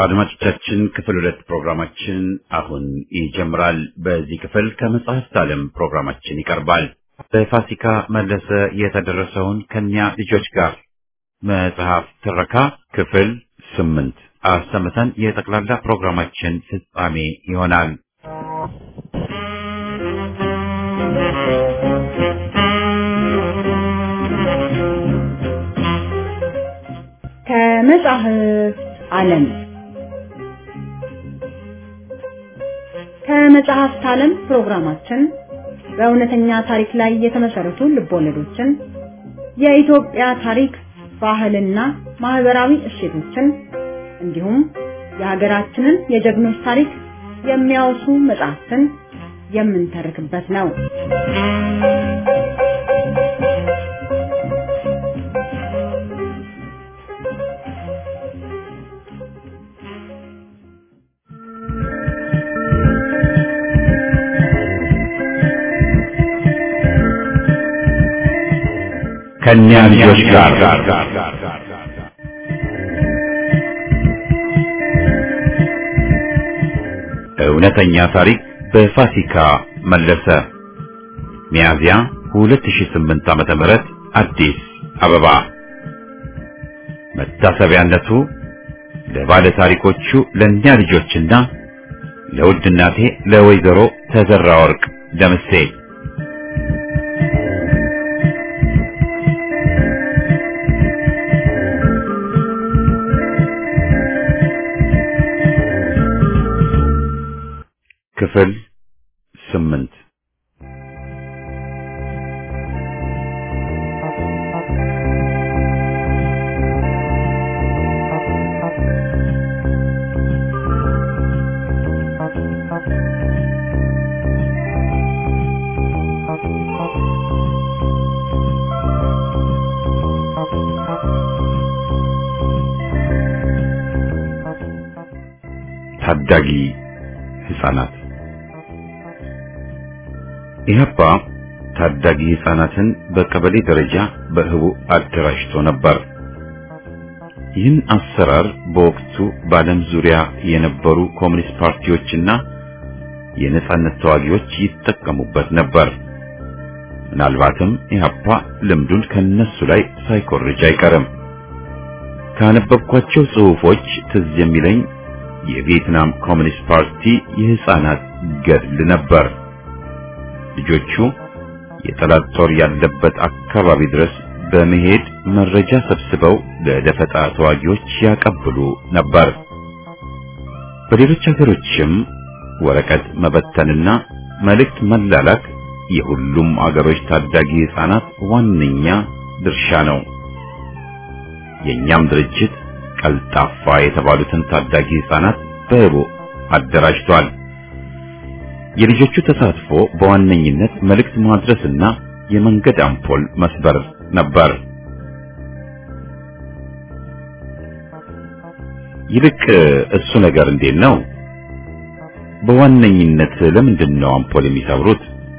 አድማጮቻችን ክፍል ሁለት ፕሮግራማችን አሁን ይጀምራል። በዚህ ክፍል ከመጽሐፍት ዓለም ፕሮግራማችን ይቀርባል። በፋሲካ መለሰ የተደረሰውን ከኛ ልጆች ጋር መጽሐፍ ትረካ ክፍል ስምንት አሰምተን የጠቅላላ ፕሮግራማችን ፍጻሜ ይሆናል። ከመጽሐፍት ዓለም ከመጽሐፍት ዓለም ፕሮግራማችን በእውነተኛ ታሪክ ላይ የተመሰረቱ ልቦለዶችን፣ የኢትዮጵያ ታሪክ፣ ባህልና ማህበራዊ እሴቶችን እንዲሁም የሀገራችንን የጀግኖች ታሪክ የሚያወሱ መጽሐፍትን የምንተርክበት ነው። ከኛ ልጆች ጋር እውነተኛ ታሪክ በፋሲካ መለሰ ሚያዝያ 2008 ዓመተ ምህረት አዲስ አበባ መታሰቢያነቱ ለባለ ታሪኮቹ ለእኛ ልጆችና ለውድ እናቴ ለወይዘሮ ተዘራ ወርቅ ደምሴ ክፍል ስምንት ታዳጊ ህፃናት ኢህአፓ ታዳጊ ህፃናትን በቀበሌ ደረጃ በህቡ አደራጅቶ ነበር። ይህን አሰራር በወቅቱ በዓለም ዙሪያ የነበሩ ኮሚኒስት ፓርቲዎችና የነጻነት ተዋጊዎች ይጠቀሙበት ነበር። ምናልባትም ኢህአፓ ልምዱን ከነሱ ላይ ሳይኮርጅ አይቀርም። ካነበብኳቸው ጽሑፎች ትዝ የሚለኝ የቪየትናም ኮሚኒስት ፓርቲ የህፃናት ገድል ነበር። ልጆቹ የጠላት ጦር ያለበት አካባቢ ድረስ በመሄድ መረጃ ሰብስበው ለደፈጣ ተዋጊዎች ያቀብሉ ነበር። በሌሎች ሀገሮችም ወረቀት መበተንና መልእክት መላላክ የሁሉም አገሮች ታዳጊ ህፃናት ዋነኛ ድርሻ ነው። የኛም ድርጅት ቀልጣፋ የተባሉትን ታዳጊ ህፃናት በህቡ አደራጅቷል። የልጆቹ ተሳትፎ በዋነኝነት መልእክት ማድረስና የመንገድ አምፖል መስበር ነበር። ይልቅ እሱ ነገር እንዴት ነው? በዋነኝነት ለምንድን ነው አምፖል የሚሰብሩት?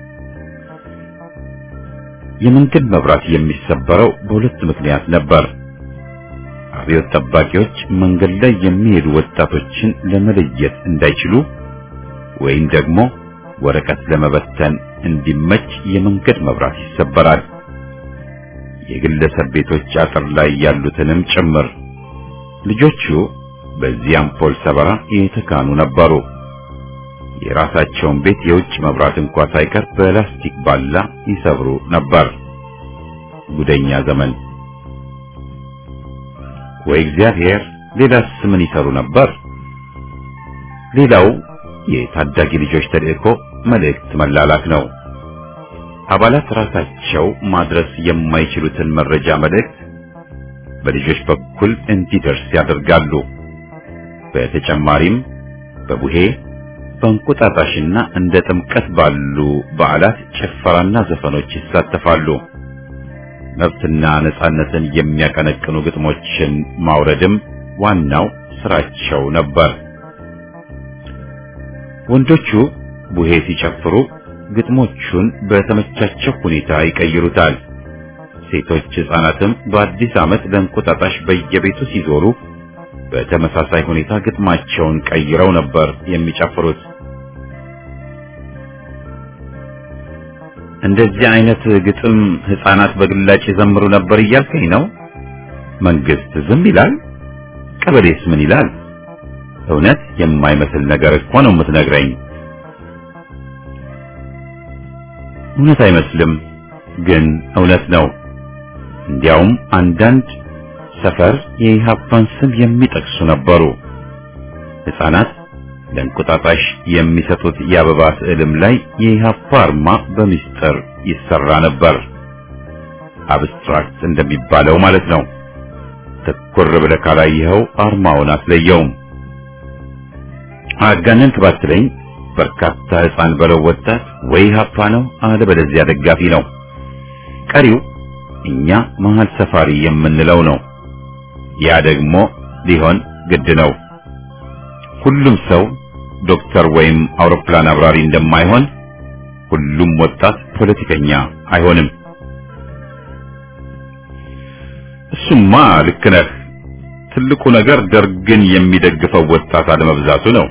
የመንገድ መብራት የሚሰበረው በሁለት ምክንያት ነበር። አብዮት ጠባቂዎች መንገድ ላይ የሚሄዱ ወጣቶችን ለመለየት እንዳይችሉ ወይም ደግሞ ወረቀት ለመበተን እንዲመች የመንገድ መብራት ይሰበራል። የግለሰብ ቤቶች አጥር ላይ ያሉትንም ጭምር። ልጆቹ በዚህ አምፖል ሰበራ የተካኑ ነበሩ። የራሳቸውን ቤት የውጭ መብራት እንኳ ሳይቀር በላስቲክ ባላ ይሰብሩ ነበር። ጉደኛ ዘመን። ወይ እግዚአብሔር! ሌላስ ምን ይሰሩ ነበር? ሌላው የታዳጊ ልጆች ተልእኮ መልእክት መላላክ ነው። አባላት ራሳቸው ማድረስ የማይችሉትን መረጃ መልእክት በልጆች በኩል እንዲደርስ ያደርጋሉ። በተጨማሪም በቡሄ በእንቁጣጣሽና እንደ ጥምቀት ባሉ በዓላት ጭፈራና ዘፈኖች ይሳተፋሉ። መብትና ነጻነትን የሚያቀነቅኑ ግጥሞችን ማውረድም ዋናው ስራቸው ነበር። ወንዶቹ ቡሄ ሲጨፍሩ ግጥሞቹን በተመቻቸው ሁኔታ ይቀይሩታል። ሴቶች ሕፃናትም በአዲስ ዓመት ለእንቁጣጣሽ በየቤቱ ሲዞሩ በተመሳሳይ ሁኔታ ግጥማቸውን ቀይረው ነበር የሚጨፍሩት። እንደዚህ አይነት ግጥም ህፃናት በግላጭ ይዘምሩ ነበር እያልከኝ ነው? መንግስት ዝም ይላል? ቀበሌስ ምን ይላል? እውነት የማይመስል ነገር እኮ ነው የምትነግረኝ። እውነት አይመስልም፣ ግን እውነት ነው። እንዲያውም አንዳንድ ሰፈር የኢህአፓን ስም የሚጠቅሱ ነበሩ። ህፃናት ለእንቁጣጣሽ የሚሰጡት የአበባ ስዕልም ላይ የኢህአፓ አርማ በሚስጥር ይሰራ ነበር። አብስትራክት እንደሚባለው ማለት ነው። ትኩር ብለህ ካላየኸው አርማውን አትለየውም። አጋነንክ ባትለኝ በርካታ ህፃን በለው ወጣት ወይ ኢህአፓ ነው አለበለዚያ ደጋፊ ነው። ቀሪው እኛ መሀል ሰፋሪ የምንለው ነው። ያ ደግሞ ሊሆን ግድ ነው። ሁሉም ሰው ዶክተር ወይም አውሮፕላን አብራሪ እንደማይሆን ሁሉም ወጣት ፖለቲከኛ አይሆንም። እሱማ ልክ ነህ። ትልቁ ነገር ደርግን የሚደግፈው ወጣት አለመብዛቱ ነው።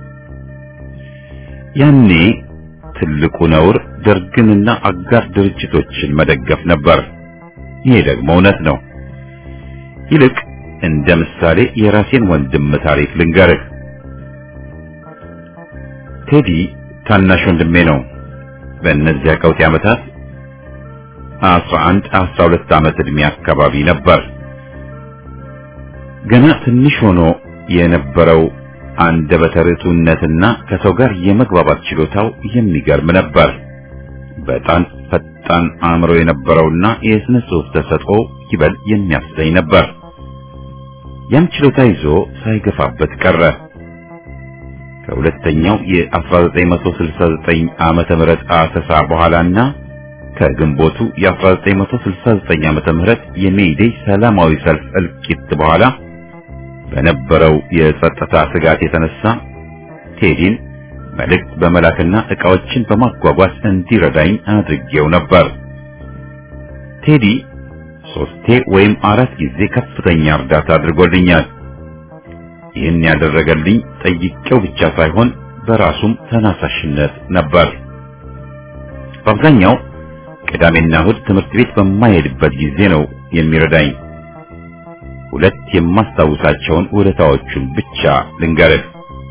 ያኔ ትልቁ ነውር ደርግንና አጋር ድርጅቶችን መደገፍ ነበር። ይሄ ደግሞ እውነት ነው። ይልቅ እንደ ምሳሌ የራሴን ወንድም ታሪክ ልንገርህ። ቴዲ ታናሽ ወንድሜ ነው። በእነዚያ ቀውጢ ዓመታት አስራ አንድ አስራ ሁለት ዓመት ዕድሜ አካባቢ ነበር። ገና ትንሽ ሆኖ የነበረው አንደበተ ርቱዕነትና ከሰው ጋር የመግባባት ችሎታው የሚገርም ነበር። በጣም ፈጣን አእምሮ የነበረውና የስነ ጽሑፍ ተሰጥኦ ይበል የሚያሰኝ ነበር። ያን ችሎታ ይዞ ሳይገፋበት ቀረ። ከሁለተኛው የ1969 ዓመተ ምህረት አሰሳ በኋላና ከግንቦቱ የ1969 ዓመተ ምህረት የሜይዴይ ሰላማዊ ሰልፍ እልቂት በኋላ በነበረው የጸጥታ ስጋት የተነሳ ቴዲን መልእክት በመላክና ዕቃዎችን በማጓጓዝ እንዲረዳኝ አድርጌው ነበር። ቴዲ ሶስቴ ወይም አራት ጊዜ ከፍተኛ እርዳታ አድርጎልኛል። ይህን ያደረገልኝ ጠይቄው ብቻ ሳይሆን በራሱም ተናሳሽነት ነበር። በአብዛኛው ቅዳሜና እሁድ ትምህርት ቤት በማይሄድበት ጊዜ ነው የሚረዳኝ። ሁለት የማስታውሳቸውን ውለታዎቹን ብቻ ልንገርህ።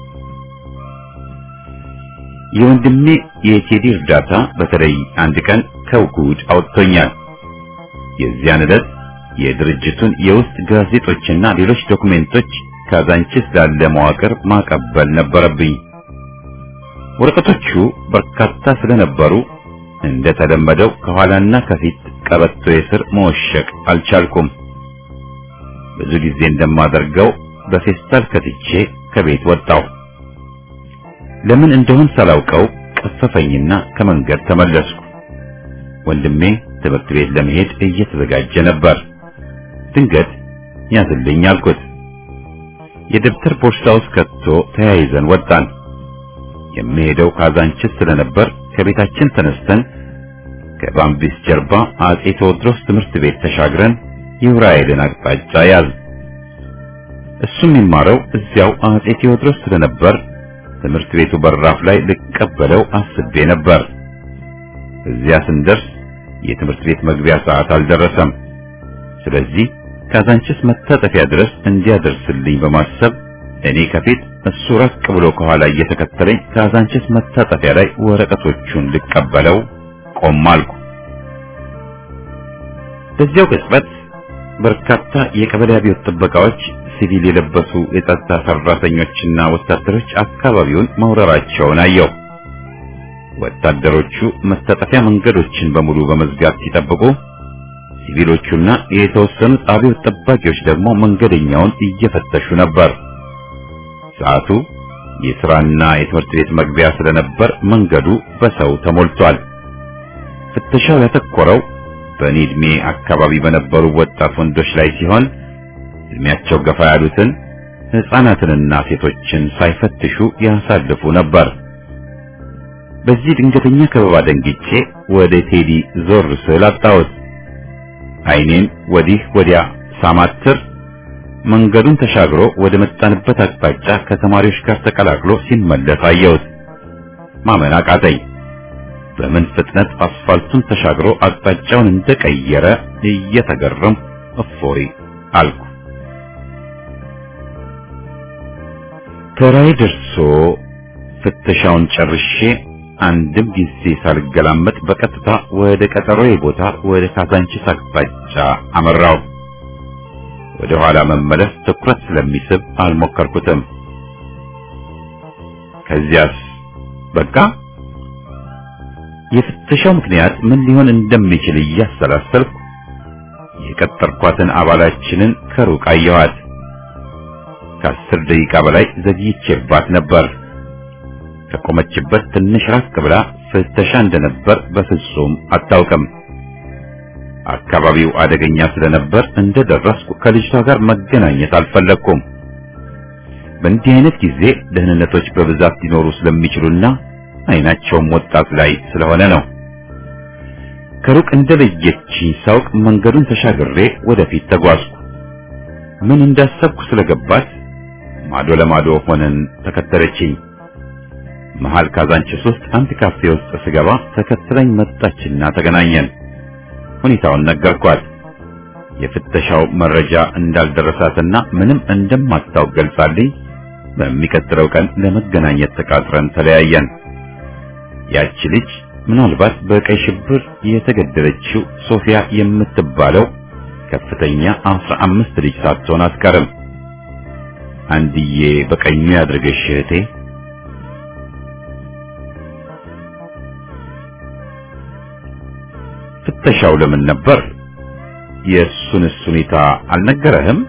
የወንድሜ የቴዲ እርዳታ በተለይ አንድ ቀን ከውጉድ አውጥቶኛል። የዚያን ዕለት የድርጅቱን የውስጥ ጋዜጦችና ሌሎች ዶክሜንቶች ካዛንቺስ ላለ መዋቅር ማቀበል ነበረብኝ። ወረቀቶቹ በርካታ ስለነበሩ እንደተለመደው ከኋላና ከፊት ቀበቶ የስር መወሸቅ አልቻልኩም። ብዙ ጊዜ እንደማደርገው በፌስታል ከትቼ ከቤት ወጣሁ። ለምን እንደሆን ሳላውቀው ቀፈፈኝና ከመንገድ ተመለስኩ። ወንድሜ ትምህርት ቤት ለመሄድ እየተዘጋጀ ነበር። ድንገት ያዝልኝ አልኩት። የደብተር ቦርሳ ውስጥ ከቶ ተያይዘን ወጣን። የምሄደው ካዛንችስ ስለነበር ከቤታችን ተነስተን ከባምቢስ ጀርባ አጼ ቴዎድሮስ ትምህርት ቤት ተሻግረን የዑራኤልን አቅጣጫ ያዝ። እሱ የሚማረው እዚያው አጼ ቴዎድሮስ ስለነበር ትምህርት ቤቱ በራፍ ላይ ልቀበለው አስቤ ነበር። እዚያ ስንደርስ የትምህርት ቤት መግቢያ ሰዓት አልደረሰም። ስለዚህ ካዛንችስ መታጠፊያ ድረስ እንዲያደርስልኝ በማሰብ እኔ ከፊት እሱ ራቅ ብሎ ከኋላ እየተከተለኝ ካዛንችስ መታጠፊያ ላይ ወረቀቶቹን ልቀበለው ቆም አልኩ። በዚያው ቅጽበት በርካታ የቀበሌ አብዮት ጥበቃዎች፣ ሲቪል የለበሱ የጸጥታ ሰራተኞችና ወታደሮች አካባቢውን መውረራቸውን አየሁ። ወታደሮቹ መታጠፊያ መንገዶችን በሙሉ በመዝጋት ሲጠብቁ፣ ሲቪሎቹና የተወሰኑት አብዮት ጠባቂዎች ደግሞ መንገደኛውን እየፈተሹ ነበር። ሰዓቱ የሥራና የትምህርት ቤት መግቢያ ስለነበር መንገዱ በሰው ተሞልቷል። ፍተሻው ያተኮረው በእኔ ዕድሜ አካባቢ በነበሩ ወጣት ወንዶች ላይ ሲሆን ዕድሜያቸው ገፋ ያሉትን ሕፃናትንና ሴቶችን ሳይፈትሹ ያሳልፉ ነበር። በዚህ ድንገተኛ ከበባ ደንግጬ ወደ ቴዲ ዞር ስል አጣሁት። ዓይኔን ወዲህ ወዲያ ሳማትር መንገዱን ተሻግሮ ወደ መጣንበት አቅጣጫ ከተማሪዎች ጋር ተቀላቅሎ ሲመለስ አየሁት። ማመን አቃተኝ። በምን ፍጥነት አስፋልቱን ተሻግሮ አቅጣጫውን እንደቀየረ እየተገረም እፎይ አልኩ። ተራይ ደርሶ ፍተሻውን ጨርሼ አንድም ጊዜ ሳልገላመጥ በቀጥታ ወደ ቀጠሮዬ ቦታ ወደ ካዛንቺስ አቅጣጫ አመራው። ወደ ኋላ መመለስ ትኩረት ስለሚስብ አልሞከርኩትም። ከዚያስ በቃ የፍተሻው ምክንያት ምን ሊሆን እንደሚችል እያሰላሰልኩ የቀጠርኳትን አባላችንን ከሩቅ አየኋት። ከአስር ደቂቃ በላይ ዘግይቼባት ነበር። ከቆመችበት ትንሽ ራቅ ብላ ፍተሻ እንደነበር በፍጹም አታውቅም። አካባቢው አደገኛ ስለነበር እንደደረስኩ ከልጅቷ ጋር መገናኘት አልፈለግኩም። በእንዲህ አይነት ጊዜ ደህንነቶች በብዛት ሊኖሩ ስለሚችሉና አይናቸውም ወጣት ላይ ስለሆነ ነው። ከሩቅ እንደለየችኝ ሳውቅ መንገዱን ተሻግሬ ወደፊት ተጓዝኩ። ምን እንዳሰብኩ ስለገባት ማዶ ለማዶ ሆነን ተከተለችኝ። መሃል ካዛንቺስ ውስጥ አንድ ካፌ ውስጥ ስገባ ተከትለኝ መጣችና ተገናኘን። ሁኔታውን ነገርኳት። የፍተሻው መረጃ እንዳልደረሳትና ምንም እንደማታውቅ ገልጻልኝ በሚቀጥለው ቀን ለመገናኘት ተቃጥረን ተለያየን። ያቺ ልጅ ምናልባት በቀይ ሽብር የተገደለችው ሶፊያ የምትባለው ከፍተኛ አስራ አምስት ልጅ ሳትሆን አትቀርም። አንድዬ በቀኙ ያድርገሽ እህቴ። ፍተሻው ለምን ነበር? የእሱንስ ሁኔታ አልነገረህም?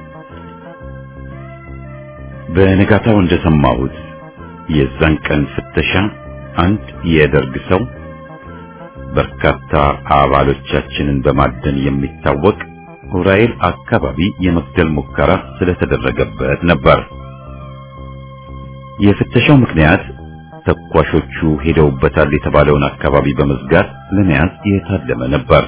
በነጋታው እንደሰማሁት የዛን ቀን ፍተሻ አንድ የደርግ ሰው በርካታ አባሎቻችንን በማደን የሚታወቅ ዑራኤል አካባቢ የመግደል ሙከራ ስለተደረገበት ነበር። የፍተሻው ምክንያት ተኳሾቹ ሄደውበታል የተባለውን አካባቢ በመዝጋት ለመያዝ የታለመ ነበር።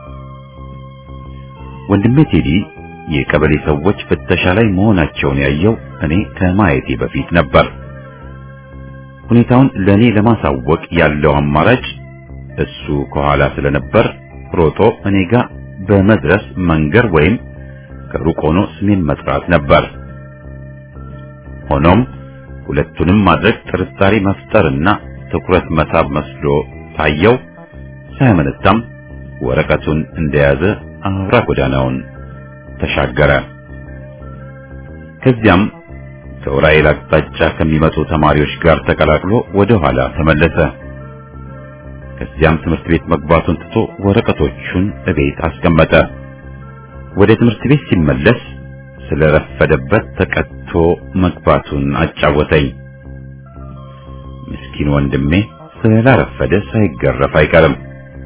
ወንድሜ ቴዲ የቀበሌ ሰዎች ፍተሻ ላይ መሆናቸውን ያየው እኔ ከማየቴ በፊት ነበር። ሁኔታውን ለኔ ለማሳወቅ ያለው አማራጭ እሱ ከኋላ ስለነበር ሮጦ እኔ ጋር በመድረስ መንገር ወይም ከሩቅ ሆኖ ስሜን መጥራት ነበር። ሆኖም ሁለቱንም ማድረግ ጥርጣሬ መፍጠርና ትኩረት መሳብ መስሎ ታየው። ሳያመነታም ወረቀቱን እንደያዘ አብራ ጎዳናውን ተሻገረ። ከዚያም ከዑራኤል አቅጣጫ ከሚመጡ ተማሪዎች ጋር ተቀላቅሎ ወደ ኋላ ተመለሰ። ከዚያም ትምህርት ቤት መግባቱን ትቶ ወረቀቶቹን እቤት አስቀመጠ። ወደ ትምህርት ቤት ሲመለስ ስለረፈደበት ተቀጥቶ መግባቱን አጫወተኝ። ምስኪን ወንድሜ ስላረፈደ ሳይገረፍ አይቀርም።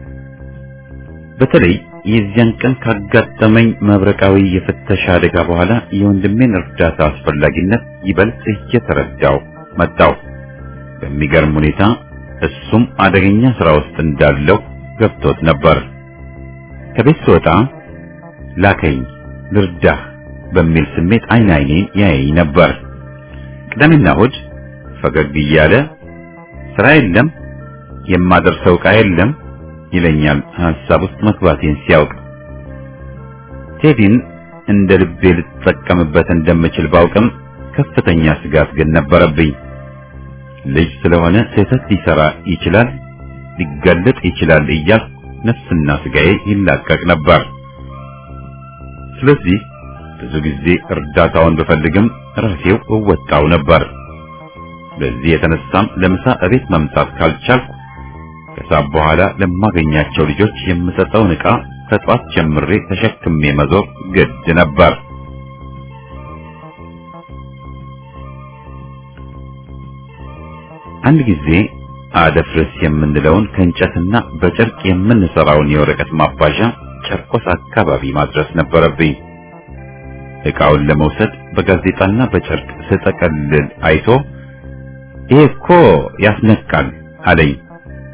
በተለይ የዚያን ቀን ካጋጠመኝ መብረቃዊ የፍተሻ አደጋ በኋላ የወንድሜን እርዳታ አስፈላጊነት ይበልጥ እየተረዳው መጣው። በሚገርም ሁኔታ እሱም አደገኛ ስራ ውስጥ እንዳለው ገብቶት ነበር። ከቤት ስወጣ ላከኝ ልርዳህ በሚል ስሜት አይን አይኔን ያየኝ ነበር። ቅዳሜና እሑድ ፈገግ እያለ ስራ የለም የማደርሰው ዕቃ የለም ይለኛል ሐሳብ ውስጥ መግባቴን ሲያውቅ። ቴዲን እንደ ልቤ ልጠቀምበት እንደምችል ባውቅም ከፍተኛ ስጋት ግን ነበረብኝ። ልጅ ስለሆነ ስህተት ሊሰራ ይችላል፣ ሊጋለጥ ይችላል እያልኩ ነፍስና ስጋዬ ይላቀቅ ነበር። ስለዚህ ብዙ ጊዜ እርዳታውን ብፈልግም ራሴው እወጣው ነበር። በዚህ የተነሳም ለምሳ እቤት መምጣት ካልቻልኩ ከሳብ በኋላ ለማገኛቸው ልጆች የምሰጠውን ዕቃ ከጧት ጀምሬ ተሸክሜ መዞር ግድ ነበር። አንድ ጊዜ አደፍርስ የምንለውን ከእንጨትና በጨርቅ የምንሰራውን የወረቀት ማባዣ ጨርቆስ አካባቢ ማድረስ ነበረብኝ። ዕቃውን ለመውሰድ በጋዜጣና በጨርቅ ስጠቀልል አይቶ ይሄ እኮ ያስነቃል አለኝ።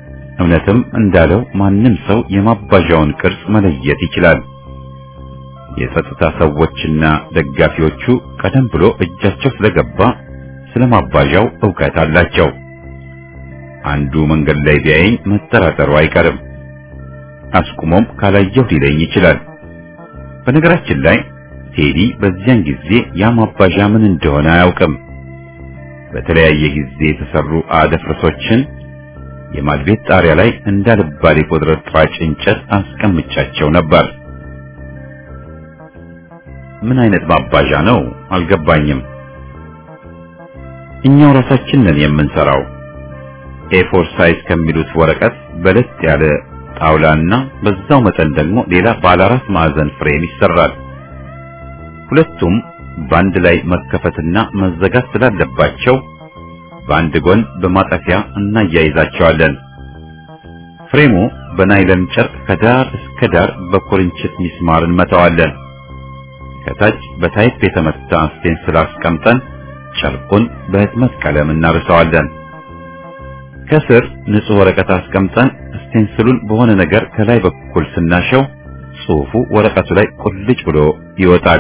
እውነትም እንዳለው ማንም ሰው የማባዣውን ቅርጽ መለየት ይችላል። የጸጥታ ሰዎችና ደጋፊዎቹ ቀደም ብሎ እጃቸው ስለገባ ስለማባዣው ዕውቀት አላቸው። አንዱ መንገድ ላይ ቢያየኝ መጠራጠሩ አይቀርም። አስቁሞም ካላየሁ ሊለኝ ይችላል። በነገራችን ላይ ቴዲ በዚያን ጊዜ ያ ማባዣ ምን እንደሆነ አያውቅም። በተለያየ ጊዜ የተሰሩ አደፍርሶችን የማድቤት ጣሪያ ላይ እንዳልባሌ ቁርጥራጭ እንጨት አስቀምጫቸው ነበር። ምን አይነት ማባዣ ነው አልገባኝም። እኛው ራሳችን ነን የምንሰራው። ኤፎር ሳይዝ ከሚሉት ወረቀት በለጥ ያለ ጣውላና በዛው መጠን ደግሞ ሌላ ባለ አራት ማዕዘን ፍሬም ይሰራል። ሁለቱም በአንድ ላይ መከፈትና መዘጋት ስላለባቸው በአንድ ጎን በማጠፊያ እናያይዛቸዋለን። ፍሬሙ በናይለን ጨርቅ ከዳር እስከ ዳር በኩርንችት ሚስማር እንመታዋለን። ከታች በታይፕ የተመታ ስቴንስል አስቀምጠን ጨርቁን በህትመት ቀለም እናርሰዋለን። ከስር ንጹህ ወረቀት አስቀምጠን ስቴንስሉን በሆነ ነገር ከላይ በኩል ስናሸው ጽሑፉ ወረቀቱ ላይ ቁልጭ ብሎ ይወጣል።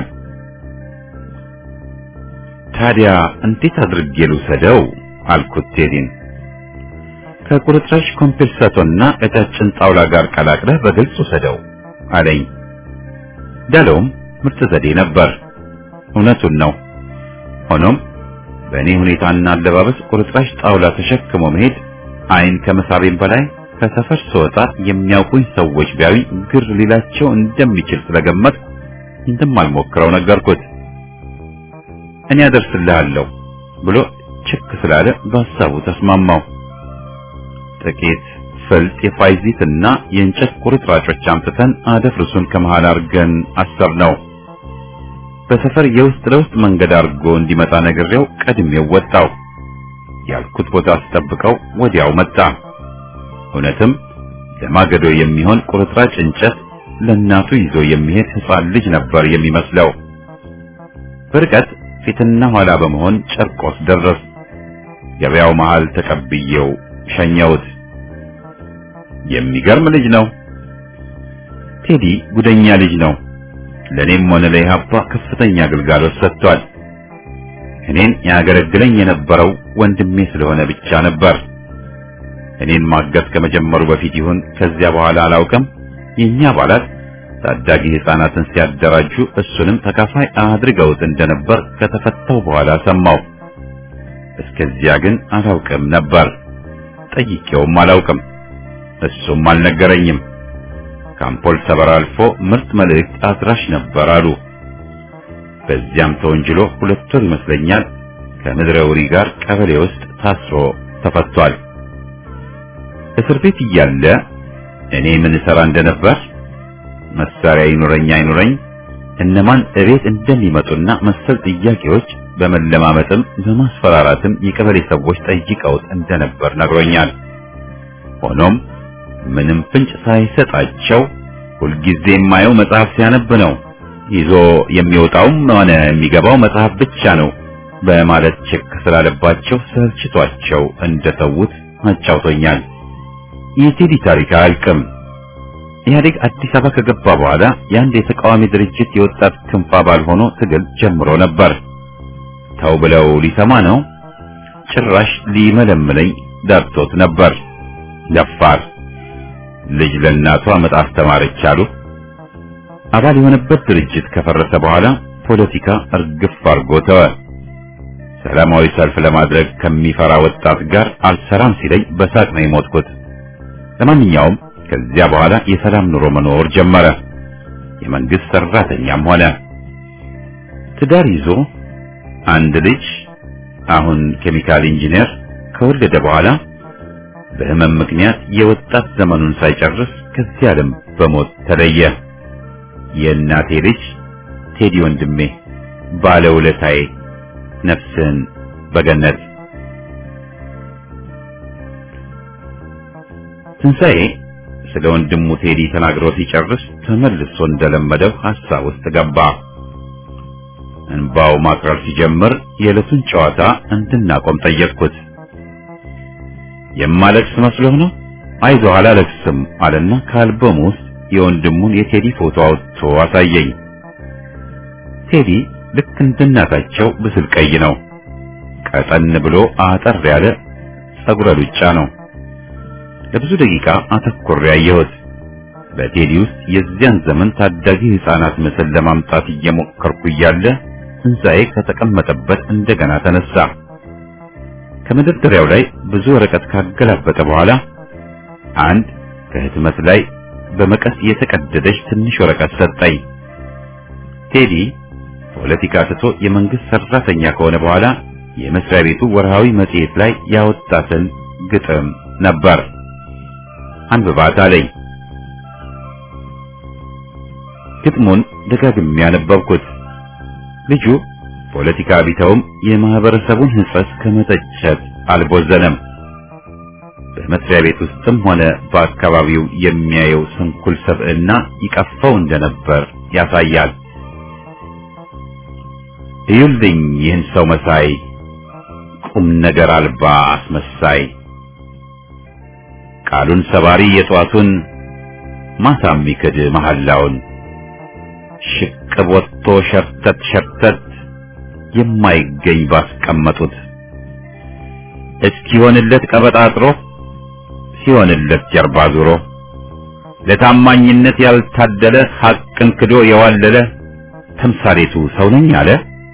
ታዲያ እንዴት አድርጌ ልውሰደው አልኩት ቴዲን። ከቁርጥራጭ ኮምፔልሳቶና ቀጫጭን ጣውላ ጋር ቀላቅለህ በግልጽ ውሰደው አለኝ። ዳለውም ምርጥ ዘዴ ነበር። እውነቱን ነው። ሆኖም በእኔ ሁኔታና አለባበስ ቁርጥራጭ ጣውላ ተሸክሞ መሄድ አይን ከመሳቤም በላይ ከሰፈር ስወጣ የሚያውቁኝ ሰዎች ቢያዩኝ ግር ሊላቸው እንደሚችል ስለገመት እንደማልሞክረው ነገርኩት። እኔ አደርስልሃለሁ ብሎ ችክ ስላለ በሀሳቡ ተስማማው። ጥቂት ፍልጥ የፋይዚትና የእንጨት ቁርጥራጮች አምጥተን አደፍርሱን ከመሃል አድርገን አሰር ነው። በሰፈር የውስጥ ለውስጥ መንገድ አድርጎ እንዲመጣ ነግሬው ቀድሜው ወጣው። ያልኩት ቦታ አስጠብቀው ወዲያው መጣ። እውነትም ለማገዶ የሚሆን ቁርጥራጭ እንጨት ለእናቱ ይዞ የሚሄድ ሕፃን ልጅ ነበር የሚመስለው። በርቀት ፊትና ኋላ በመሆን ጨርቆስ ደረስ። ገበያው መሃል ተቀብዬው ሸኘሁት። የሚገርም ልጅ ነው። ቴዲ ጉደኛ ልጅ ነው። ለኔም ሆነ ለኢህአፓ ከፍተኛ አገልጋሎት ሰጥቷል። እኔን ያገለግለኝ የነበረው ወንድሜ ስለሆነ ብቻ ነበር። እኔን ማገት ከመጀመሩ በፊት ይሁን ከዚያ በኋላ አላውቅም። የኛ አባላት ታዳጊ ሕፃናትን ሲያደራጁ እሱንም ተካፋይ አድርገውት እንደነበር ከተፈታው በኋላ ሰማው። እስከዚያ ግን አላውቅም ነበር። ጠይቄውም አላውቅም። እሱም አልነገረኝም። ከአምፖል ሰበራ አልፎ ምርጥ መልእክት አድራሽ ነበር አሉ። በዚያም ተወንጅሎ ሁለት ወር ይመስለኛል ከምድረ ውሪ ጋር ቀበሌ ውስጥ ታስሮ ተፈቷል። እስር ቤት እያለ እኔ ምን እሰራ እንደነበር መሳሪያ ይኑረኝ አይኑረኝ እነማን እቤት እንደሚመጡና መሰል ጥያቄዎች በመለማመጥም በማስፈራራትም የቀበሌ ሰዎች ጠይቀውት እንደነበር ነግሮኛል። ሆኖም ምንም ፍንጭ ሳይሰጣቸው ሁልጊዜ የማየው መጽሐፍ ሲያነብ ነው፣ ይዞ የሚወጣውም ሆነ የሚገባው መጽሐፍ ብቻ ነው በማለት ችክ ስላለባቸው ሰልችቷቸው እንደተዉት አጫውቶኛል። የቴዲ ታሪክ አያልቅም። ኢህአዴግ አዲስ አበባ ከገባ በኋላ የአንድ የተቃዋሚ ድርጅት የወጣት ክንፍ አባል ሆኖ ትግል ጀምሮ ነበር። ተው ብለው ሊሰማ ነው። ጭራሽ ሊመለምለኝ ዳርቶት ነበር። ደፋር ልጅ ለእናቷ መጽሐፍ ተማረች አሉ። አባል የሆነበት ድርጅት ከፈረሰ በኋላ ፖለቲካ እርግፍ አርጎ ተወ። ሰላማዊ ሰልፍ ለማድረግ ከሚፈራ ወጣት ጋር አልሰራም ሲለኝ በሳቅ ነው የሞትኩት። ለማንኛውም ከዚያ በኋላ የሰላም ኑሮ መኖር ጀመረ። የመንግስት ሰራተኛም ሆነ። ትዳር ይዞ አንድ ልጅ አሁን ኬሚካል ኢንጂነር ከወለደ በኋላ በህመም ምክንያት የወጣት ዘመኑን ሳይጨርስ ከዚህ ዓለም በሞት ተለየ። የእናቴ ልጅ ቴዲ ወንድሜ ባለውለታዬ፣ ነፍስን በገነት ትንሣኤ ስለ ወንድሙ ቴዲ ተናግሮ ሲጨርስ ተመልሶ እንደለመደው ሐሳብ ውስጥ ገባ። እንባው ማቅረር ሲጀምር የዕለቱን ጨዋታ እንድናቆም ጠየቅኩት። የማለቅስ መስሎህ ነው? አይዞህ አላለቅስም አለና ከአልበሙ ውስጥ የወንድሙን የቴዲ ፎቶ አውጥቶ አሳየኝ። ቴዲ ልክ እንደናታቸው ብስል ቀይ ነው። ቀጠን ብሎ አጠር ያለ ጸጉረ ሉጫ ነው። ለብዙ ደቂቃ አተኩሬ ያየሁት በቴዲ ውስጥ የዚያን ዘመን ታዳጊ ሕፃናት ምስል ለማምጣት እየሞከርኩ እያለ ትንሣኤ ከተቀመጠበት እንደገና ተነሳ። ከመደርደሪያው ላይ ብዙ ወረቀት ካገላበጠ በኋላ አንድ ከህትመት ላይ በመቀስ የተቀደደች ትንሽ ወረቀት ሰጠኝ። ቴዲ ፖለቲካ ትቶ የመንግስት ሰራተኛ ከሆነ በኋላ የመስሪያ ቤቱ ወርሃዊ መጽሔት ላይ ያወጣትን ግጥም ነበር። አንብባት አለኝ። ግጥሙን ደጋግሜ ያነበብኩት። ልጁ ፖለቲካ ቢተውም የማህበረሰቡን ሕጸጽ ከመተቸት አልቦዘነም። በመስሪያ ቤት ውስጥም ሆነ በአካባቢው የሚያየው ስንኩል ሰብዕና ይቀፈው እንደነበር ያሳያል። እዩልኝ ይህን ሰው መሳይ ቁም ነገር አልባ አስመሳይ ቃሉን ሰባሪ የጧቱን ማታ የሚክድ መሐላውን ሽቅብ ወጥቶ ሸርተት ሸርተት የማይገኝ ባስቀመጡት እስኪሆንለት ቀበጣጥሮ ሲሆንለት ጀርባ ዙሮ ለታማኝነት ያልታደለ ሐቅን ክዶ የዋለለ ተምሳሌቱ ሰው ነኝ አለ።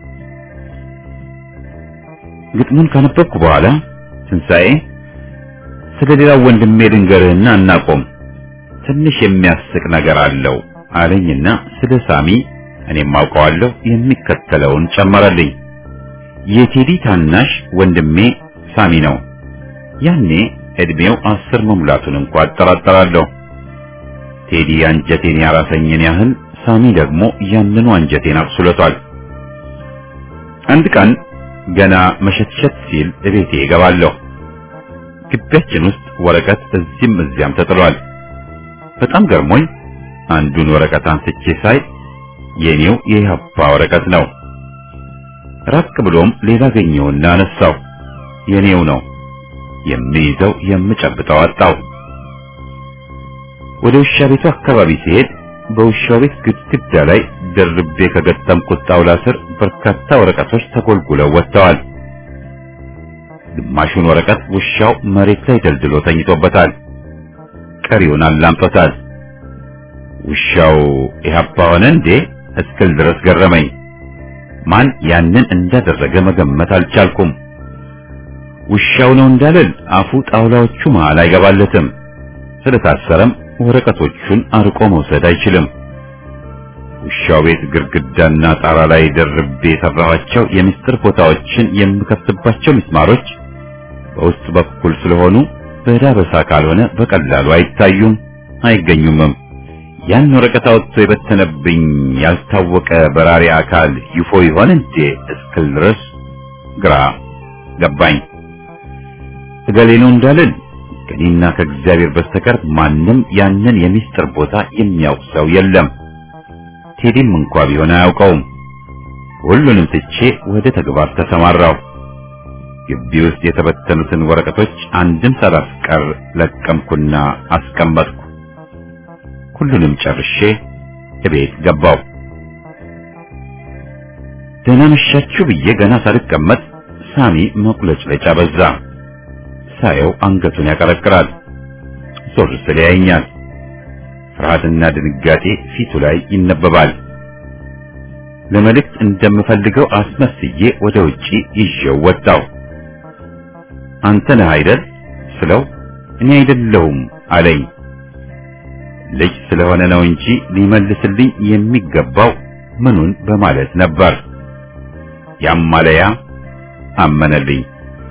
ግጥሙን ካነበብኩ በኋላ ትንሣኤ ስለ ሌላው ወንድሜ ልንገርህና እናቆም፣ ትንሽ የሚያስቅ ነገር አለው አለኝና ስለ ሳሚ እኔም አውቀዋለሁ የሚከተለውን ጨመረልኝ። የቴዲ ታናሽ ወንድሜ ሳሚ ነው። ያኔ እድሜው አስር መሙላቱን እንኳ አጠራጠራለሁ። ቴዲ አንጀቴን ያራሰኝን ያህል ሳሚ ደግሞ ያንኑ አንጀቴን አብስሎታል። አንድ ቀን ገና መሸትሸት ሲል እቤቴ እገባለሁ። ግቢያችን ውስጥ ወረቀት እዚህም እዚያም ተጥሏል። በጣም ገርሞኝ አንዱን ወረቀት አንስቼ ሳይ የኔው የኢህአፓ ወረቀት ነው። ራቅ ብሎም ሌላ ገኘውና አነሳው። የኔው ነው። የሚይዘው የምጨብጠው አጣው። ወደ ውሻ ቤቱ አካባቢ ሲሄድ በውሻው ቤት ግድግዳ ላይ ደርቤ ከገጠምኩት ጣውላ ስር በርካታ ወረቀቶች ተጎልጉለው ወጥተዋል። ግማሹን ወረቀት ውሻው መሬት ላይ ደልድሎ ተኝቶበታል። ቀሪውን አላምጦታል። ውሻው ኢህአፓ ሆነ እንዴ እስክል ድረስ ገረመኝ። ማን ያንን እንዳደረገ መገመት አልቻልኩም። ውሻው ነው እንዳልል አፉ ጣውላዎቹ መሃል አይገባለትም። ስለታሰረም ወረቀቶቹን አርቆ መውሰድ አይችልም። ውሻው ቤት ግድግዳና ጣራ ላይ ደርቤ የሰራኋቸው የምስጢር ቦታዎችን የምከፍትባቸው ምስማሮች በውስጥ በኩል ስለሆኑ በዳበሳ ካልሆነ በቀላሉ አይታዩም፣ አይገኙምም። ያን ወረቀት አውጥቶ የበተነብኝ ያልታወቀ በራሪ አካል ይፎ ይሆን እንዴ እስክል ድረስ ግራ ገባኝ። እገሌ ነው እንዳልን ከእኔና ከእግዚአብሔር በስተቀር ማንም ያንን የሚስጥር ቦታ የሚያውቅ ሰው የለም። ቴዲም እንኳ ቢሆን አያውቀውም። ሁሉንም ትቼ ወደ ተግባር ተሰማራው። ግቢ ውስጥ የተበተኑትን ወረቀቶች አንድም ሳላስቀር ለቀምኩና አስቀመጥኩ። ሁሉንም ጨርሼ እቤት ገባው። ደህና መሻችሁ ብዬ ገና ሳልቀመጥ ሳሚ መቁለጭለጫ በዛ። ሳየው አንገቱን ያቀረቅራል። ዞር ስል ያየኛል። ፍርሃትና ድንጋጤ ፊቱ ላይ ይነበባል። ለመልእክት እንደምፈልገው አስመስዬ ወደ ውጪ ይዤው ወጣው። አንተ ነህ አይደል ስለው እኔ አይደለሁም አለኝ። ልጅ ስለሆነ ነው እንጂ ሊመልስልኝ የሚገባው ምኑን በማለት ነበር። ያማለያ አመነልኝ።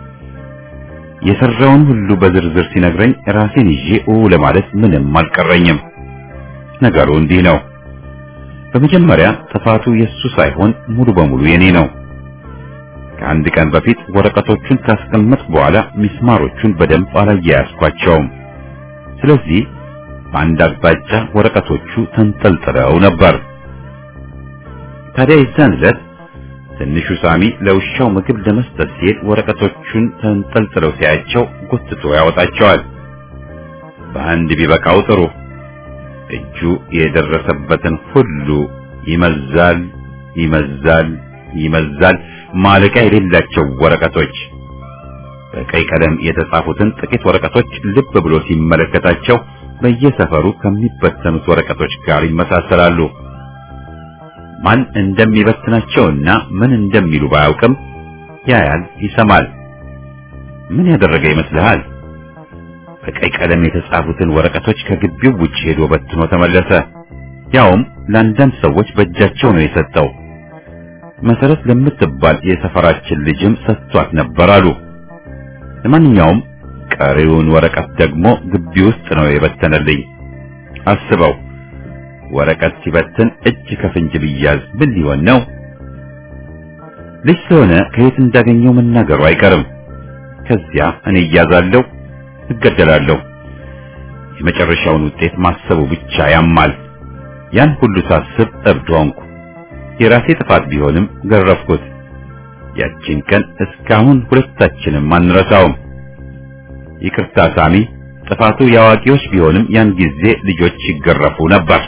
የሰራውን ሁሉ በዝርዝር ሲነግረኝ ራሴን ይዤ ኡ ለማለት ምንም አልቀረኝም። ነገሩ እንዲህ ነው። በመጀመሪያ ጥፋቱ የሱ ሳይሆን ሙሉ በሙሉ የኔ ነው። ከአንድ ቀን በፊት ወረቀቶቹን ካስቀመጥኩ በኋላ ሚስማሮቹን በደንብ አላያያዝኳቸውም። ስለዚህ በአንድ አቅጣጫ ወረቀቶቹ ተንጠልጥለው ነበር። ታዲያ የዛን ዕለት ትንሹ ሳሚ ለውሻው ምግብ ለመስጠት ሲሄድ ወረቀቶቹን ተንጠልጥለው ሲያያቸው ጎትቶ ያወጣቸዋል። በአንድ ቢበቃው ጥሩ። እጁ የደረሰበትን ሁሉ ይመዛል፣ ይመዛል ይመዛል ማለቂያ የሌላቸው ወረቀቶች በቀይ ቀለም የተጻፉትን ጥቂት ወረቀቶች ልብ ብሎ ሲመለከታቸው በየሰፈሩ ከሚበተኑት ወረቀቶች ጋር ይመሳሰላሉ። ማን እንደሚበትናቸውና ምን እንደሚሉ ባያውቅም ያያል፣ ይሰማል። ምን ያደረገ ይመስልሃል? በቀይ ቀለም የተጻፉትን ወረቀቶች ከግቢው ውጭ ሄዶ በትኖ ተመለሰ። ያውም ለአንዳንድ ሰዎች በእጃቸው ነው የሰጠው። መሰረት ለምትባል የሰፈራችን ልጅም ሰጥቷት ነበር አሉ። ለማንኛውም ቀሪውን ወረቀት ደግሞ ግቢ ውስጥ ነው የበተነልኝ። አስበው፣ ወረቀት ሲበትን እጅ ከፍንጅ ቢያዝ ምን ሊሆን ነው? ልጅ ስለሆነ ከየት እንዳገኘው መናገሩ አይቀርም። ከዚያ እኔ እያዛለሁ፣ እገደላለሁ። የመጨረሻውን ውጤት ማሰቡ ብቻ ያማል። ያን ሁሉ ሳስብ እብድ ሆንኩ። የራሴ ጥፋት ቢሆንም ገረፍኩት። ያቺን ቀን እስካሁን ሁለታችንም አንረሳውም። ይቅርታ ሳሚ፣ ጥፋቱ የአዋቂዎች ቢሆንም ያን ጊዜ ልጆች ይገረፉ ነበር።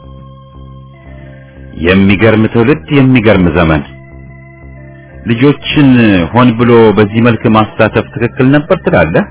የሚገርም ትውልድ፣ የሚገርም ዘመን። ልጆችን ሆን ብሎ በዚህ መልክ ማሳተፍ ትክክል ነበር ትላለህ?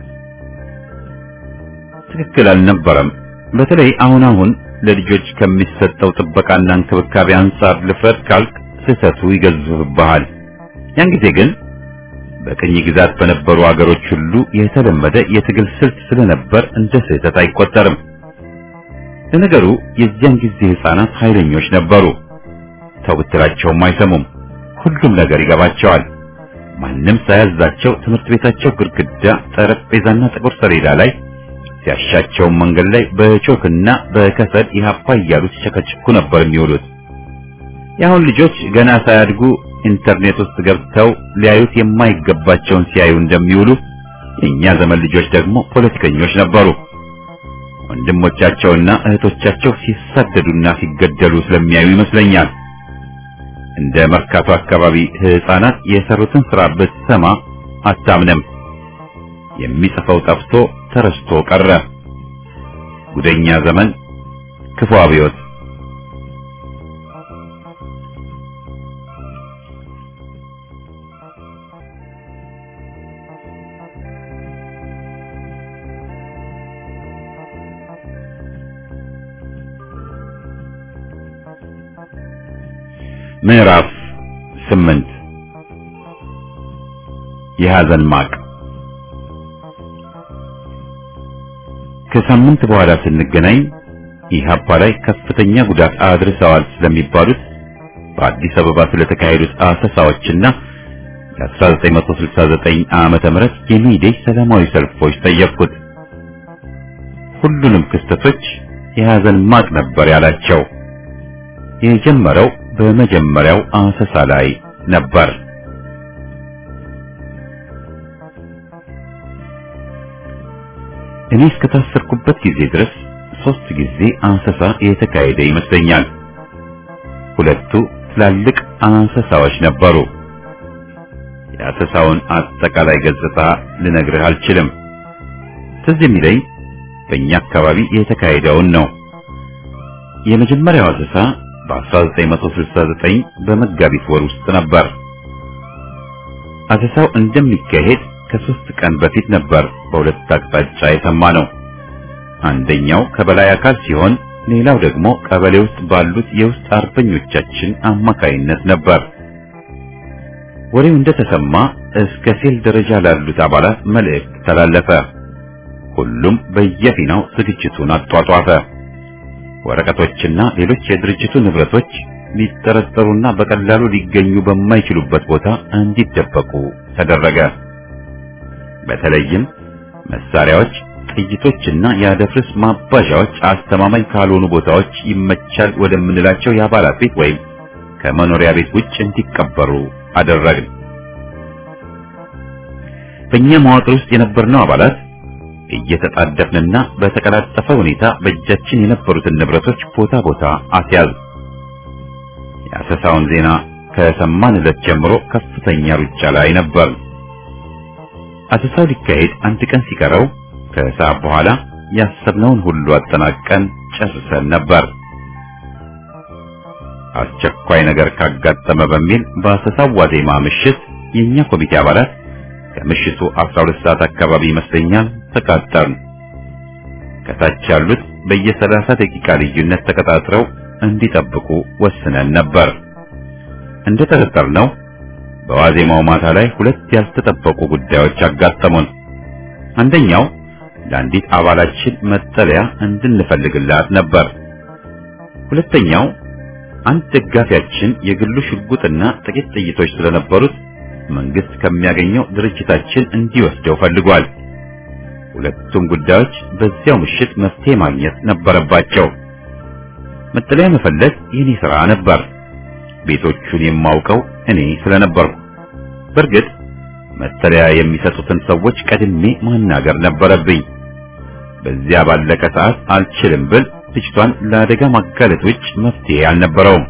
ትክክል አልነበረም። በተለይ አሁን አሁን ለልጆች ከሚሰጠው ጥበቃና እንክብካቤ አንጻር ልፍረድ ካልክ ስህተቱ ይገዝፍብሃል። ያን ጊዜ ግን በቅኝ ግዛት በነበሩ አገሮች ሁሉ የተለመደ የትግል ስልት ስለነበር እንደ ስህተት አይቆጠርም። ለነገሩ የዚያን ጊዜ ሕፃናት ኃይለኞች ነበሩ። ተው ብትላቸውም አይሰሙም። ሁሉም ነገር ይገባቸዋል። ማንም ሳያዛቸው ትምህርት ቤታቸው ግድግዳ፣ ጠረጴዛና ጥቁር ሰሌዳ ላይ ሲያሻቸው መንገድ ላይ በቾክና በከሰል ኢህአፓ እያሉ ሲቸከችኩ ነበር የሚውሉት። የአሁን ልጆች ገና ሳያድጉ ኢንተርኔት ውስጥ ገብተው ሊያዩት የማይገባቸውን ሲያዩ እንደሚውሉ የእኛ ዘመን ልጆች ደግሞ ፖለቲከኞች ነበሩ። ወንድሞቻቸውና እህቶቻቸው ሲሳደዱና ሲገደሉ ስለሚያዩ ይመስለኛል። እንደ መርካቶ አካባቢ ሕፃናት የሰሩትን ስራ ብትሰማ አታምንም። የሚጽፈው ጠፍቶ ተረስቶ ቀረ። ጉደኛ ዘመን፣ ክፉ አብዮት። ምዕራፍ ስምንት የሐዘን ማቅ ከሳምንት በኋላ ስንገናኝ ኢህአፓ ላይ ከፍተኛ ጉዳት አድርሰዋል ስለሚባሉት በአዲስ አበባ ስለተካሄዱት አሰሳዎችና የ1969 ዓመተ ምህረት የሚዴይ ሰላማዊ ሰልፎች ጠየቅኩት። ሁሉንም ክስተቶች የሐዘን ማቅ ነበር ያላቸው። የጀመረው በመጀመሪያው አሰሳ ላይ ነበር። እኔ እስከታሰርኩበት ጊዜ ድረስ ሶስት ጊዜ አሰሳ የተካሄደ ይመስለኛል። ሁለቱ ትላልቅ አሰሳዎች ነበሩ። የአሰሳውን አጠቃላይ ገጽታ ልነግርህ አልችልም። ትዝ የሚለኝ በእኛ አካባቢ የተካሄደውን ነው። የመጀመሪያው አሰሳ በ1969 በመጋቢት ወር ውስጥ ነበር። አሰሳው እንደሚካሄድ ከሶስት ቀን በፊት ነበር በሁለት አቅጣጫ የሰማ ነው። አንደኛው ከበላይ አካል ሲሆን ሌላው ደግሞ ቀበሌ ውስጥ ባሉት የውስጥ አርበኞቻችን አማካይነት ነበር። ወሬው እንደተሰማ እስከ ሴል ደረጃ ላሉት አባላት መልእክት ተላለፈ። ሁሉም በየፊናው ዝግጅቱን አጧጧፈ። ወረቀቶችና ሌሎች የድርጅቱ ንብረቶች ሊጠረጠሩና በቀላሉ ሊገኙ በማይችሉበት ቦታ እንዲደበቁ ተደረገ። በተለይም መሳሪያዎች፣ ጥይቶችና የአደፍርስ ማባዣዎች አስተማማኝ ካልሆኑ ቦታዎች ይመቻል ወደምንላቸው የአባላት ቤት ወይም ከመኖሪያ ቤት ውጭ እንዲቀበሩ አደረግን። በእኛ መዋቅር ውስጥ የነበርነው አባላት እየተጣደፍንና በተቀላጠፈ ሁኔታ በእጃችን የነበሩትን ንብረቶች ቦታ ቦታ አስያዝ። የአሰሳውን ዜና ከሰማን ዕለት ጀምሮ ከፍተኛ ሩጫ ላይ ነበር። አሰሳው ሊካሄድ አንድ ቀን ሲቀረው ከሰዓት በኋላ ያሰብነውን ሁሉ አጠናቀን ጨርሰን ነበር። አስቸኳይ ነገር ካጋጠመ በሚል በአሰሳው ዋዜማ ምሽት የኛ ኮሚቴ አባላት ከምሽቱ 12 ሰዓት አካባቢ ይመስለኛል ተቃጠርን። ከታች ያሉት በየ30 ደቂቃ ልዩነት ተቀጣጥረው እንዲጠብቁ ወስነን ነበር። እንደተጠረጠርነው በዋዜማው ማታ ላይ ሁለት ያልተጠበቁ ጉዳዮች አጋጠሙን። አንደኛው ለአንዲት አባላችን መጠለያ እንድንፈልግላት ነበር። ሁለተኛው አንድ ደጋፊያችን የግሉ ሽጉጥና ጥቂት ጥይቶች ስለነበሩት መንግስት ከሚያገኘው ድርጅታችን እንዲወስደው ፈልጓል። ሁለቱም ጉዳዮች በዚያው ምሽት መፍትሄ ማግኘት ነበረባቸው። መጠለያ መፈለግ የኔ ሥራ ነበር። ቤቶቹን የማውቀው እኔ ስለነበርኩ፣ በእርግጥ መጠለያ የሚሰጡትን ሰዎች ቀድሜ ማናገር ነበረብኝ። በዚያ ባለቀ ሰዓት አልችልም ብል ልጅቷን ለአደጋ ማጋለጥ ውጭ መፍትሄ አልነበረውም።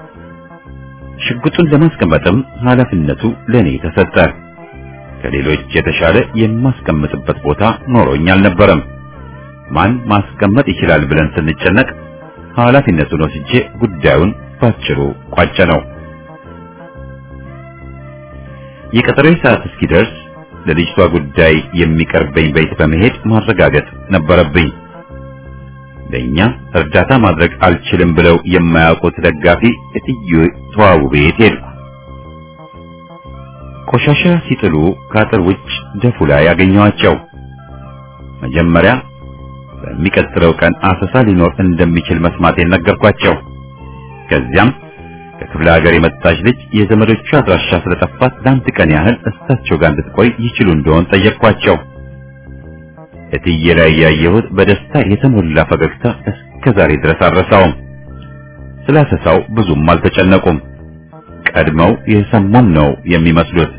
ሽጉጡን ለማስቀመጥም ኃላፊነቱ ለኔ ተሰጠ። ከሌሎች የተሻለ የማስቀምጥበት ቦታ ኖሮኝ አልነበረም። ማን ማስቀመጥ ይችላል ብለን ስንጨነቅ ኃላፊነቱን ወስጄ ጉዳዩን ባጭሩ ቋጨ ነው። የቀጠሮዬ ሰዓት እስኪደርስ ለልጅቷ ጉዳይ የሚቀርበኝ ቤት በመሄድ ማረጋገጥ ነበረብኝ። ለኛ እርዳታ ማድረግ አልችልም ብለው የማያውቁት ደጋፊ እትዬ ተዋቡ ቤት ሄድኩ። ቆሻሻ ሲጥሉ ከአጥር ውጭ ደፉ ላይ ያገኘኋቸው። መጀመሪያ በሚቀጥለው ቀን አሰሳ ሊኖር እንደሚችል መስማቴን ነገርኳቸው። ከዚያም ከክፍለ ሀገር የመጣች ልጅ የዘመዶቿ አድራሻ ስለጠፋት ለአንድ ቀን ያህል እሳቸው ጋር እንድትቆይ ይችሉ እንደሆን ጠየቅኳቸው። እትዬ ላይ ያየሁት በደስታ የተሞላ ፈገግታ እስከ ዛሬ ድረስ አልረሳውም። ስላሰሳው ብዙም አልተጨነቁም። ቀድመው የሰሙም ነው የሚመስሉት።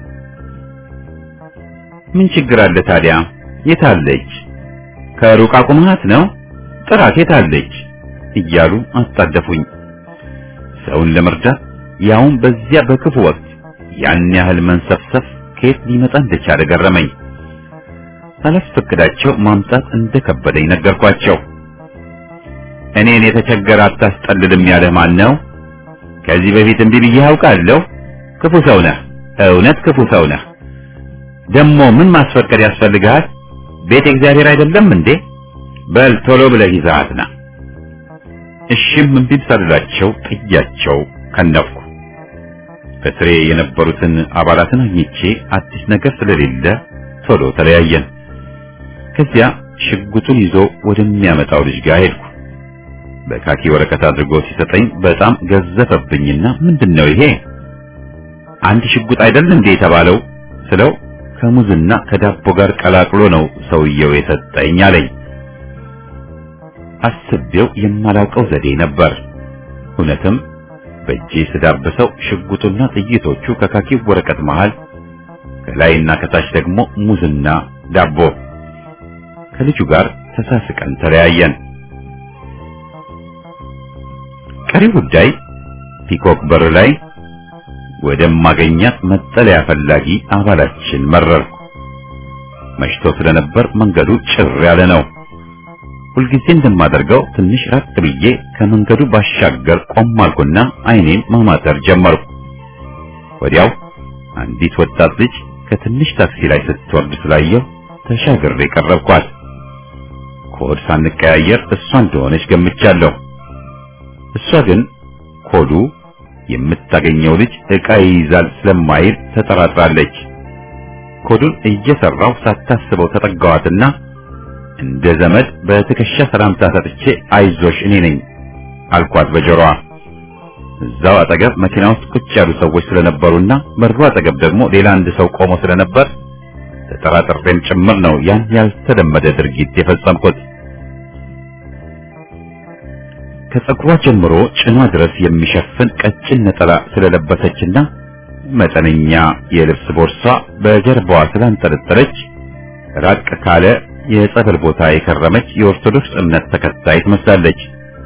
ምን ችግር አለ ታዲያ? የታለች? ከሩቅ አቁማት ነው? ጥራት የታለች? እያሉ አጣደፉኝ። ሰውን ለመርዳት ያውም በዚያ በክፉ ወቅት ያን ያህል መንሰፍሰፍ ከየት ሊመጣ እንደቻለ ገረመኝ። ሳላስፈቅዳቸው ማምጣት እንደከበደኝ ነገርኳቸው። እኔን የተቸገረ አታስጠልልም ያለህ ማን ነው? ከዚህ በፊት እምቢ ብዬህ አውቃለሁ። ክፉ ሰው ነህ፣ እውነት ክፉ ሰው ነህ። ደግሞ ምን ማስፈቀድ ያስፈልግሃል? ቤት እግዚአብሔር አይደለም እንዴ? በል ቶሎ ብለህ ይዘሃት ና። እሺም እምቢም ሳልላቸው ጥያቸው ከነፍኩ። በስሬ የነበሩትን አባላትን አግኝቼ አዲስ ነገር ስለሌለ ቶሎ ተለያየን። ከዚያ ሽጉጡን ይዞ ወደሚያመጣው ልጅ ጋር ሄድኩ። በካኪ ወረቀት አድርጎ ሲሰጠኝ በጣም ገዘፈብኝና ምንድነው ይሄ? አንድ ሽጉጥ አይደል እንዴ የተባለው ስለው ከሙዝና ከዳቦ ጋር ቀላቅሎ ነው ሰውየው የሰጠኝ አለኝ። አስቤው የማላውቀው ዘዴ ነበር። እውነትም በእጄ ስዳብሰው ሽጉጡና ጥይቶቹ ከካኪው ወረቀት መሃል ከላይና ከታች ደግሞ ሙዝና ዳቦ። ከልጁ ጋር ተሳስቀን ተለያየን። ቀሪ ጉዳይ ፒኮክ በር ላይ ወደማገኛት መጠለያ ፈላጊ አባላችን መረርኩ። መሽቶ ስለነበር መንገዱ ጭር ያለ ነው። ሁልጊዜ እንደማደርገው ትንሽ ራቅ ብዬ ከመንገዱ ባሻገር ቆም አልኩና አይኔን ማማተር ጀመርኩ። ወዲያው አንዲት ወጣት ልጅ ከትንሽ ታክሲ ላይ ስትወርድ ስላየው ተሻግሬ ቀረብኳት። ኮድ ሳንቀያየር እሷ እንደሆነች ገምቻለሁ። እሷ ግን ኮዱ የምታገኘው ልጅ ዕቃ ይይዛል ስለማይል ተጠራጥራለች። ኮዱን እየሰራው ሳታስበው ተጠጋዋትና እንደ ዘመድ በትከሻ ሰላምታ ሰጥቼ አይዞሽ እኔ ነኝ አልኳት በጆሮዋ። እዛው አጠገብ መኪና ውስጥ ቁጭ ያሉ ሰዎች ስለነበሩና በሩ አጠገብ ደግሞ ሌላ አንድ ሰው ቆሞ ስለነበር ተጠራጥሬም ጭምር ነው ያን ያልተለመደ ድርጊት የፈጸምኩት። ከጸጉሯ ጀምሮ ጭኗ ድረስ የሚሸፍን ቀጭን ነጠላ ስለለበሰችና መጠነኛ የልብስ ቦርሳ በጀርባዋ ስላንጠለጠለች ራቅ ካለ የጸበል ቦታ የከረመች የኦርቶዶክስ እምነት ተከታይ ትመስላለች።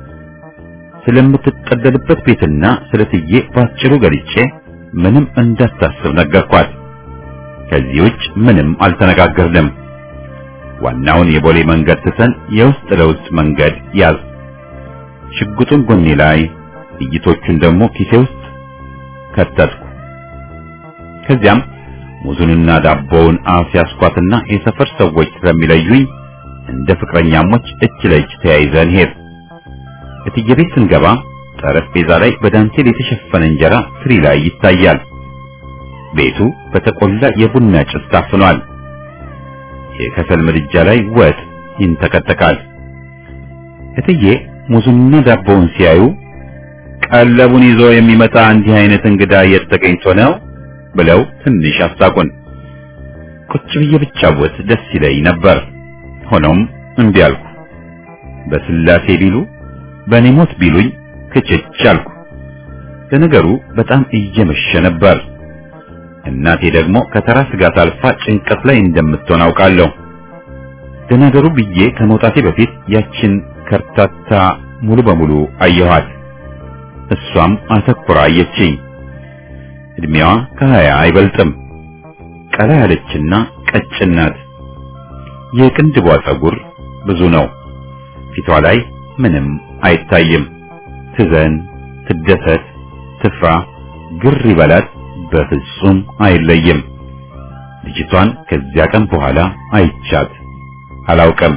ስለምትጠለልበት ቤትና ስለትዬ ባጭሩ ገልጬ ምንም እንዳታስብ ነገርኳት። ከዚህ ውጭ ምንም አልተነጋገርንም። ዋናውን የቦሌ መንገድ ትተን የውስጥ ለውስጥ መንገድ ያዝ። ሽጉጡን ጎኔ ላይ ጥይቶቹን ደግሞ ኪሴ ውስጥ ከተትኩ። ከዚያም ሙዙንና ዳቦውን አፍ ያስኳትና የሰፈር ሰዎች ስለሚለዩኝ እንደ ፍቅረኛሞች እጅ ለእጅ ተያይዘን ሄድ። እትዬ ቤት ስንገባ ጠረጴዛ ላይ በዳንቴል የተሸፈነ እንጀራ ትሪ ላይ ይታያል። ቤቱ በተቆላ የቡና ጭስ ታፍኗል። የከሰል ምድጃ ላይ ወጥ ይንተከተካል። እትዬ ሙዙንና ዳቦውን ሲያዩ ቀለቡን ይዞ የሚመጣ እንዲህ አይነት እንግዳ የት ተገኝቶ ነው ብለው ትንሽ አሳቁን። ቁጭ ብዬ ብጫወት ደስ ይለኝ ነበር። ሆኖም እምቢ አልኩ። በስላሴ ቢሉ በእኔ ሞት ቢሉኝ ክችች አልኩ። ለነገሩ በጣም እየመሸ ነበር። እናቴ ደግሞ ከተራ ስጋት አልፋ ጭንቀት ላይ እንደምትሆን አውቃለሁ። ለነገሩ ብዬ ከመውጣቴ በፊት ያችን ከርታታ ሙሉ በሙሉ አየኋት። እሷም አተኩራ አየችኝ። እድሜዋ ከሀያ አይበልጥም። ቀላ ያለችና ቀጭን ናት። የቅንድቧ ጸጉር ብዙ ነው። ፊቷ ላይ ምንም አይታይም። ትዘን፣ ትደሰት፣ ትፍራ፣ ግር ይበላት በፍጹም አይለይም። ልጅቷን ከዚያ ቀን በኋላ አይቻት አላውቅም።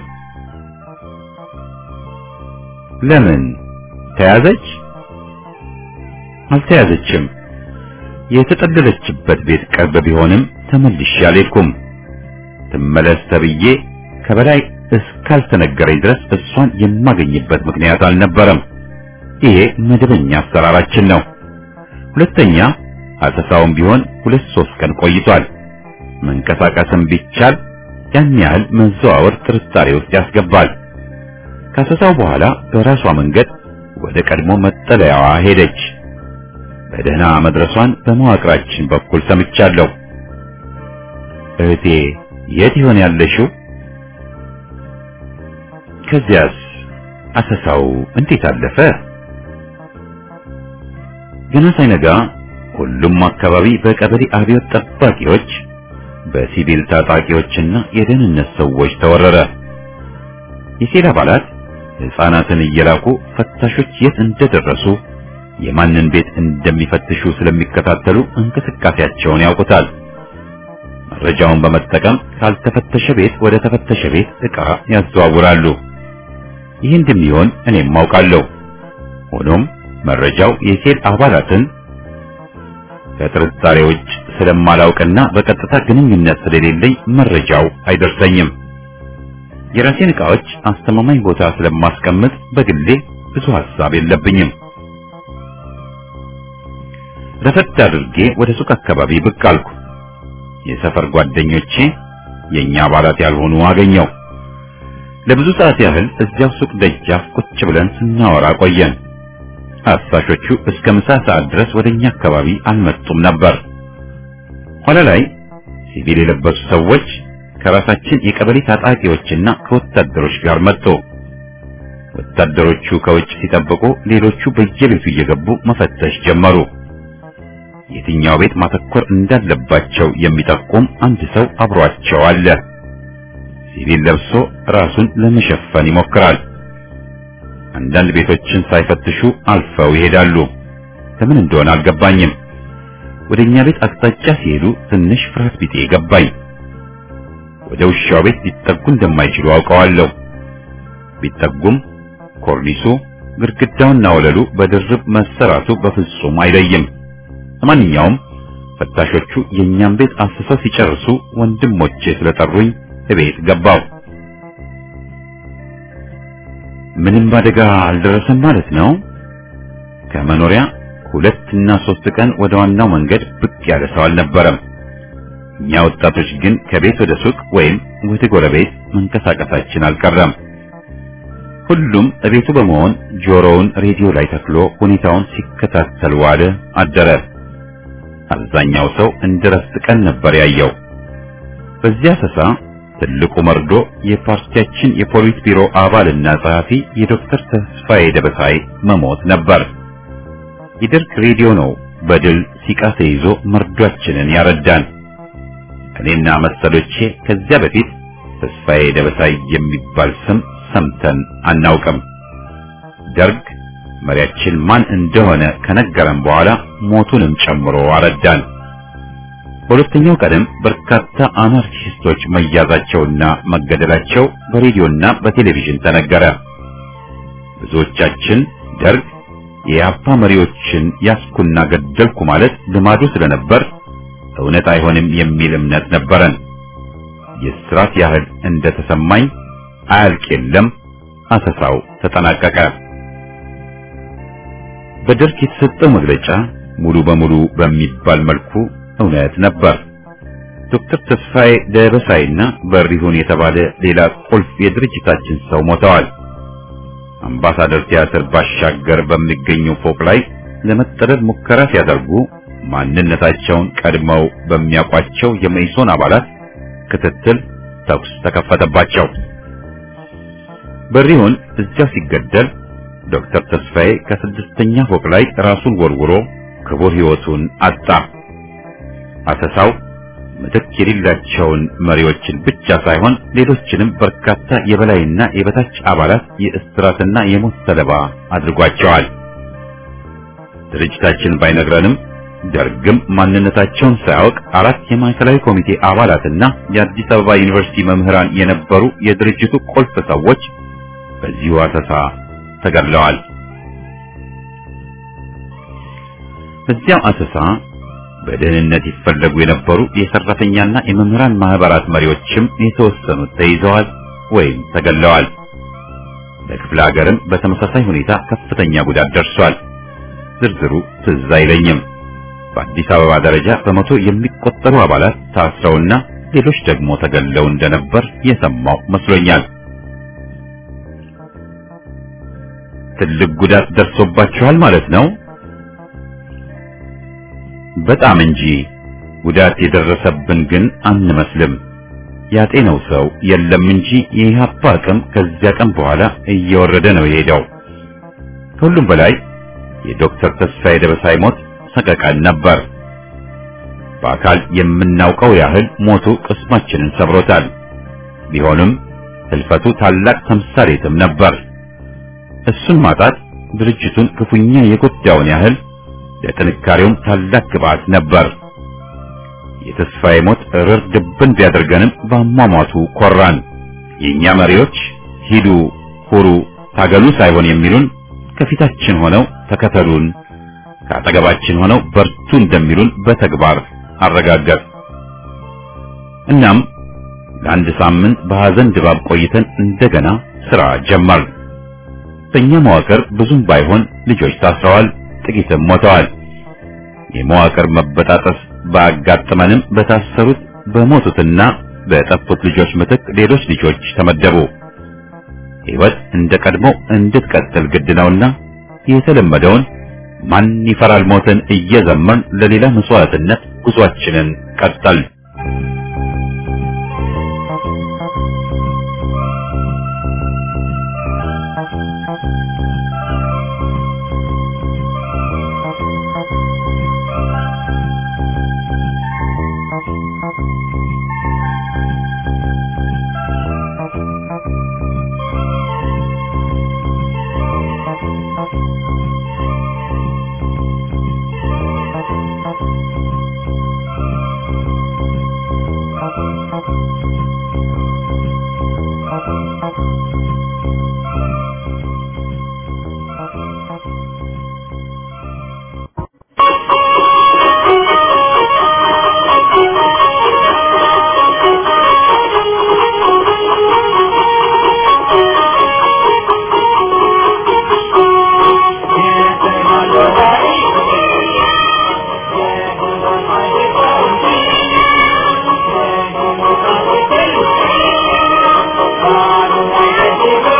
ለምን ተያዘች? አልተያዘችም። የተጠለለችበት ቤት ቅርብ ቢሆንም ተመልሼ አልሄድኩም። ትመለስ ተብዬ ከበላይ እስካልተነገረኝ ድረስ እሷን የማገኝበት ምክንያት አልነበረም። ይሄ መደበኛ አሰራራችን ነው። ሁለተኛ አሰሳውም ቢሆን ሁለት ሶስት ቀን ቆይቷል። መንቀሳቀስም ቢቻል ያን ያህል መዘዋወር ጥርጣሬ ውስጥ ያስገባል። ከአሰሳው በኋላ በራሷ መንገድ ወደ ቀድሞ መጠለያዋ ሄደች። በደህና መድረሷን በመዋቅራችን በኩል ሰምቻለሁ። እህቴ የት ይሆን ያለሽው? ከዚያስ አሰሳው እንዴት አለፈ? ገና ሳይነጋ ሁሉም አካባቢ በቀበሌ አብዮት ጠባቂዎች፣ በሲቪል ታጣቂዎችና የደህንነት ሰዎች ተወረረ። የሴል አባላት ሕፃናትን እየላኩ ፈታሾች የት እንደደረሱ የማንን ቤት እንደሚፈትሹ ስለሚከታተሉ እንቅስቃሴያቸውን ያውቁታል። መረጃውን በመጠቀም ካልተፈተሸ ቤት ወደ ተፈተሸ ቤት ዕቃ ያዘዋውራሉ። ይህ እንደሚሆን እኔም አውቃለሁ። ሆኖም መረጃው የሴል አባላትን ከጥርጣሬ ውጭ ስለማላውቅና በቀጥታ ግንኙነት ስለሌለኝ መረጃው አይደርሰኝም። የራሴን ዕቃዎች አስተማማኝ ቦታ ስለማስቀምጥ በግሌ ብዙ ሐሳብ የለብኝም። ረፈት አድርጌ ወደ ሱቅ አካባቢ ብቅ አልኩ። የሰፈር ጓደኞቼ የኛ አባላት ያልሆኑ አገኘው። ለብዙ ሰዓት ያህል እዚያው ሱቅ ደጃፍ ቁጭ ብለን ስናወራ ቆየን። አሳሾቹ እስከ ምሳ ሰዓት ድረስ ወደኛ አካባቢ አልመጡም ነበር። ኋላ ላይ ሲቪል የለበሱ ሰዎች ከራሳችን የቀበሌ ታጣቂዎችና ከወታደሮች ጋር መጡ። ወታደሮቹ ከውጭ ሲጠብቁ፣ ሌሎቹ በየቤቱ እየገቡ መፈተሽ ጀመሩ። የትኛው ቤት ማተኮር እንዳለባቸው የሚጠቁም አንድ ሰው አብሯቸው አለ። ሲቪል ለብሶ ራሱን ለመሸፈን ይሞክራል። አንዳንድ ቤቶችን ሳይፈትሹ አልፈው ይሄዳሉ። ለምን እንደሆነ አልገባኝም። ወደኛ ቤት አቅጣጫ ሲሄዱ ትንሽ ፍርሃት ቢጤ ገባኝ። ወደ ውሻው ቤት ሊጠጉ እንደማይችሉ አውቀዋለሁ። ቢጠጉም ኮርኒሱ፣ ግድግዳውና ወለሉ በድርብ መሰራቱ በፍጹም አይለይም። ለማንኛውም ፈታሾቹ የኛን ቤት አስሰው ሲጨርሱ ወንድሞቼ ስለጠሩኝ እቤት ገባው። ምንም አደጋ አልደረሰም ማለት ነው። ከመኖሪያ ሁለት እና ሶስት ቀን ወደ ዋናው መንገድ ብቅ ያለ ሰው አልነበረም። እኛ ወጣቶች ግን ከቤት ወደ ሱቅ ወይም ወደ ጎረቤት መንቀሳቀሳችን አልቀረም። ሁሉም እቤቱ በመሆን ጆሮውን ሬዲዮ ላይ ተክሎ ሁኔታውን ሲከታተል ዋለ አደረ። አብዛኛው ሰው እንደ ረፍት ቀን ነበር ያየው። በዚያ ሰሳ ትልቁ መርዶ የፓርቲያችን የፖሊስ ቢሮ አባልና ጸሐፊ የዶክተር ተስፋዬ ደበሳይ መሞት ነበር። የደርግ ሬዲዮ ነው በድል ሲቃ ተይዞ መርዷችንን ያረዳን። እኔና መሰሎቼ ከዚያ በፊት ተስፋዬ ደበሳይ የሚባል ስም ሰምተን አናውቅም። ደርግ መሪያችን ማን እንደሆነ ከነገረን በኋላ ሞቱንም ጨምሮ አረዳን። በሁለተኛው ቀንም በርካታ አናርኪስቶች መያዛቸውና መገደላቸው በሬዲዮና በቴሌቪዥን ተነገረ። ብዙዎቻችን ደርግ የኢህአፓ መሪዎችን ያስኩና ገደልኩ ማለት ልማዱ ስለነበር እውነት አይሆንም የሚል እምነት ነበረን። የስራት ያህል እንደተሰማኝ አያልቅ የለም አሰሳው ተጠናቀቀ። በደርግ የተሰጠው መግለጫ ሙሉ በሙሉ በሚባል መልኩ እውነት ነበር። ዶክተር ተስፋዬ ደበሳይና በሪሁን የተባለ ሌላ ቁልፍ የድርጅታችን ሰው ሞተዋል። አምባሳደር ቲያትር ባሻገር በሚገኘው ፎቅ ላይ ለመጠለል ሙከራ ሲያደርጉ ማንነታቸውን ቀድመው በሚያውቋቸው የመኢሶን አባላት ክትትል ተኩስ ተከፈተባቸው። በሪሁን እዚያው ሲገደል ዶክተር ተስፋዬ ከስድስተኛ ፎቅ ላይ ራሱን ወርውሮ ክቡር ሕይወቱን አጣ። አሰሳው ምትክ የሌላቸውን መሪዎችን ብቻ ሳይሆን ሌሎችንም በርካታ የበላይና የበታች አባላት የእስራትና የሞት ሰለባ አድርጓቸዋል። ድርጅታችን ባይነግረንም ደርግም ማንነታቸውን ሳያውቅ አራት የማዕከላዊ ኮሚቴ አባላትና የአዲስ አበባ ዩኒቨርሲቲ መምህራን የነበሩ የድርጅቱ ቁልፍ ሰዎች በዚሁ አሰሳ ተገድለዋል። በዚያው አሰሳ በደህንነት ይፈለጉ የነበሩ የሰራተኛና የመምህራን ማህበራት መሪዎችም የተወሰኑት ተይዘዋል ወይም ተገድለዋል። በክፍለ ሀገርም በተመሳሳይ ሁኔታ ከፍተኛ ጉዳት ደርሷል። ዝርዝሩ ትዝ አይለኝም። በአዲስ አበባ ደረጃ በመቶ የሚቆጠሩ አባላት ታስረውና ሌሎች ደግሞ ተገድለው እንደነበር የሰማው መስሎኛል። ትልቅ ጉዳት ደርሶባችኋል ማለት ነው? በጣም እንጂ ጉዳት የደረሰብን ግን አንመስልም። ያጤነው ሰው የለም እንጂ የኢህአፓ አቅም ከዚያ ቀን በኋላ እየወረደ ነው የሄደው። ከሁሉም በላይ የዶክተር ተስፋዬ ደበሳይ ሞት ሰቀቀን ነበር። በአካል የምናውቀው ያህል ሞቱ ቅስማችንን ሰብሮታል። ቢሆንም ህልፈቱ ታላቅ ተምሳሌትም ነበር። እሱን ማጣት ድርጅቱን ክፉኛ የጎዳውን ያህል ለጥንካሬውም ታላቅ ግብዓት ነበር። የተስፋዬ ሞት እርር ድብን ቢያደርገንም በአሟሟቱ ኮራን። የእኛ መሪዎች ሂዱ፣ ሁሩ፣ ታገሉ ሳይሆን የሚሉን ከፊታችን ሆነው ተከተሉን፣ ከአጠገባችን ሆነው በርቱ እንደሚሉን በተግባር አረጋገጥ። እናም ለአንድ ሳምንት በሐዘን ድባብ ቆይተን እንደገና ስራ ጀመር። በእኛ መዋቅር ብዙም ባይሆን ልጆች ታስረዋል፣ ጥቂትም ሞተዋል። የመዋቅር መበጣጠስ ባጋጠመንም በታሰሩት በሞቱትና በጠፉት ልጆች ምትክ ሌሎች ልጆች ተመደቡ። ሕይወት እንደ ቀድሞ እንድትቀጥል ግድ ነውና የተለመደውን ማን ይፈራል ሞትን እየዘመርን ለሌላ መስዋዕትነት ጉዟችንን ቀጠል። Thank you.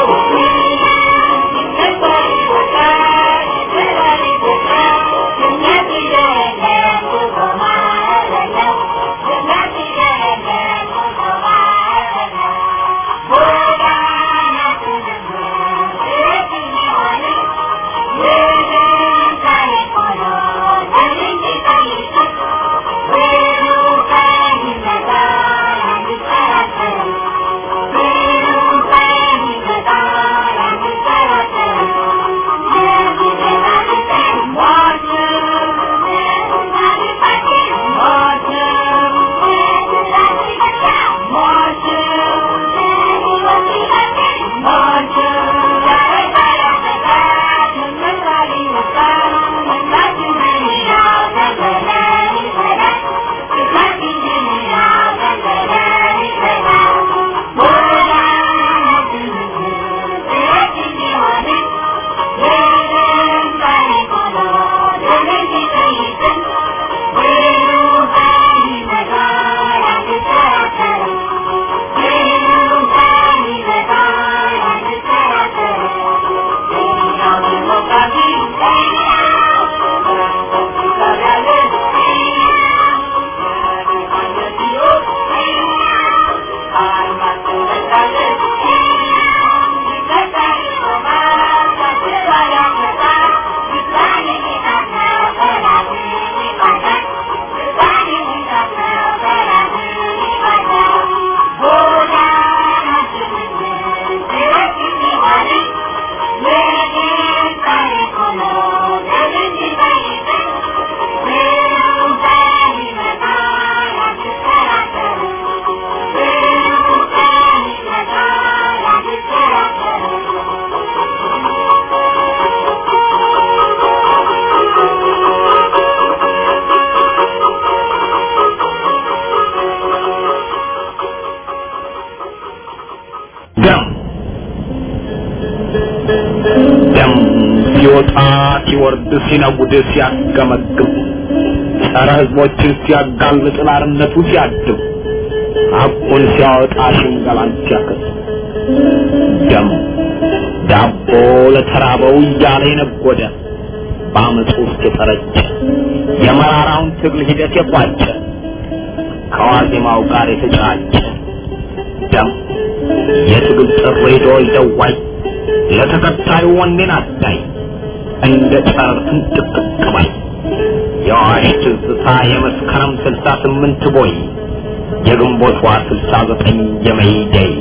ሲወርድ ሲነጉድ ሲያስገመግም ጸረ ህዝቦችን ሲያጋልጥ ላርነቱ ሲያድም ሐቁን ሲያወጣ ሽንገላን ሲያከስ ደም ዳቦ ለተራበው እያለ የነጎደ በአመፁ ውስጥ የጠረጨ የመራራውን ትግል ሂደት የቋጨ ከዋዜማው ጋር የተጫጨ ደም የትግል ጥሪ ዶል ደዋይ ለተከታዩ ወኔን አዳይ እንደ ጨረር ፍንጥቅጥቅ ባይ የአዋሽ ትዝታ የመስከረም ስልሳ ስምንት ቦይ የግንቦቷ ስልሳ ዘጠኝ የመይደይ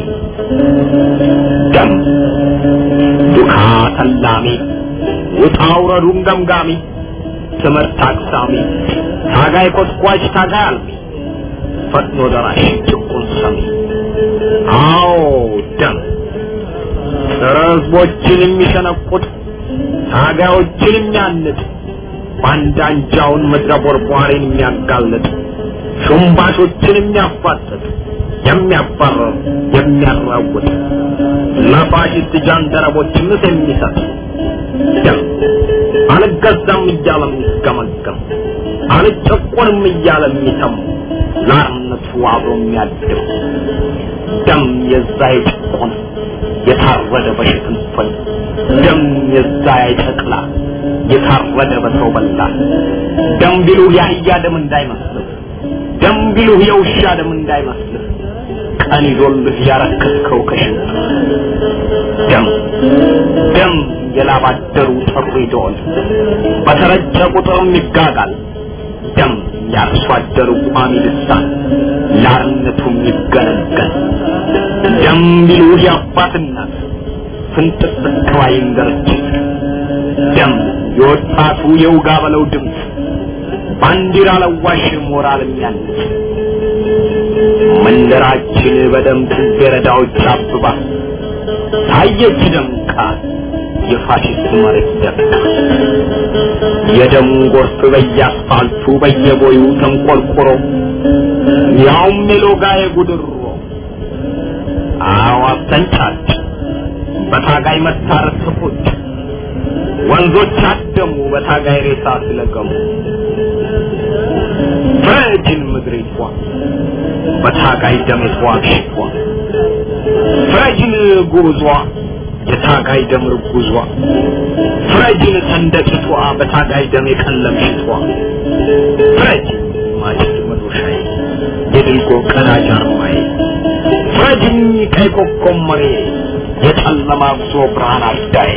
ደም ዱካ ተላሚ ውጣ ውረዱን ገምጋሚ ትምህርት አቅሳሚ ታጋይ ኮስኳች ታጋይ አልሚ ፈጥኖ ደራሽ ጭቁን ሰሚ አዎ ደም ጸረ ህዝቦችን የሚሸነቁጥ ታጋዮችን የሚያንጥ ባንዳንጃውን ምድረ ቦርቧሪን የሚያጋልጥ ሹምባሾችን የሚያፋጥጥ የሚያባረር የሚያራውጥ ለፋሽስት ጃንደረቦች ምስ የሚሰጥ ደም አልገዛም እያለ የሚስገመገም አልጨቆንም እያለ የሚተም ለአርነቱ አብሮ የሚያድር ደም የዛ የጭቆን የታረደ በሽፍንፍን ደም የዛ የጨቅላ የታረደ በሰው በላ ደም ቢሉህ የአህያ ደም እንዳይመስልህ ደም ቢሉህ የውሻ ደም እንዳይመስልህ ቀን ይዞልህ ያረከስከው ከሽንት ደም ደም የላባደሩ ጥሪ ደወል በተረጨ ቁጥርም ይጋጋል ደም ያርሶ አደሩ ቋሚ ልሳን ላርነቱም ይገለገል ደም ቢሉህ የአባት እናት ፍንጥቅ ባይን ድርጅት ደም የወጣቱ የውጋ በለው ድምፅ ባንዲራ ለዋሽ ሞራል የሚያንጽ መንደራችን በደም ጽጌረዳዎች አብባ ታየች ደምቃ የፋሽስት መሬት ደምቃ የደም ጎርፍ በየአስፋልቱ በየቦዩ ተንቆርቁሮ ያውም የሎጋ የጉድሮ አዋፍ ተንጫጭ በታጋይ መታረስ ስፎች ወንዞች አደሙ በታጋይ ሬሳ ስለገሙ ፍረጅን ምድሪቷ በታጋይ ደም የተዋግሽቷ ፍረጅን ጉብዟ የታጋይ ደም ርጉዟ ፍረጅን ሰንደቂቷ በታጋይ ደም የቀለምሽቷ ፍረጅን ማጭድ መዶሻዬ የድልጎ ቀዳጅ አርማዬ ፍረጅኝ ቀይ ኮከብ መሬ የጨለማ ጉዞ ብርሃን አዳይ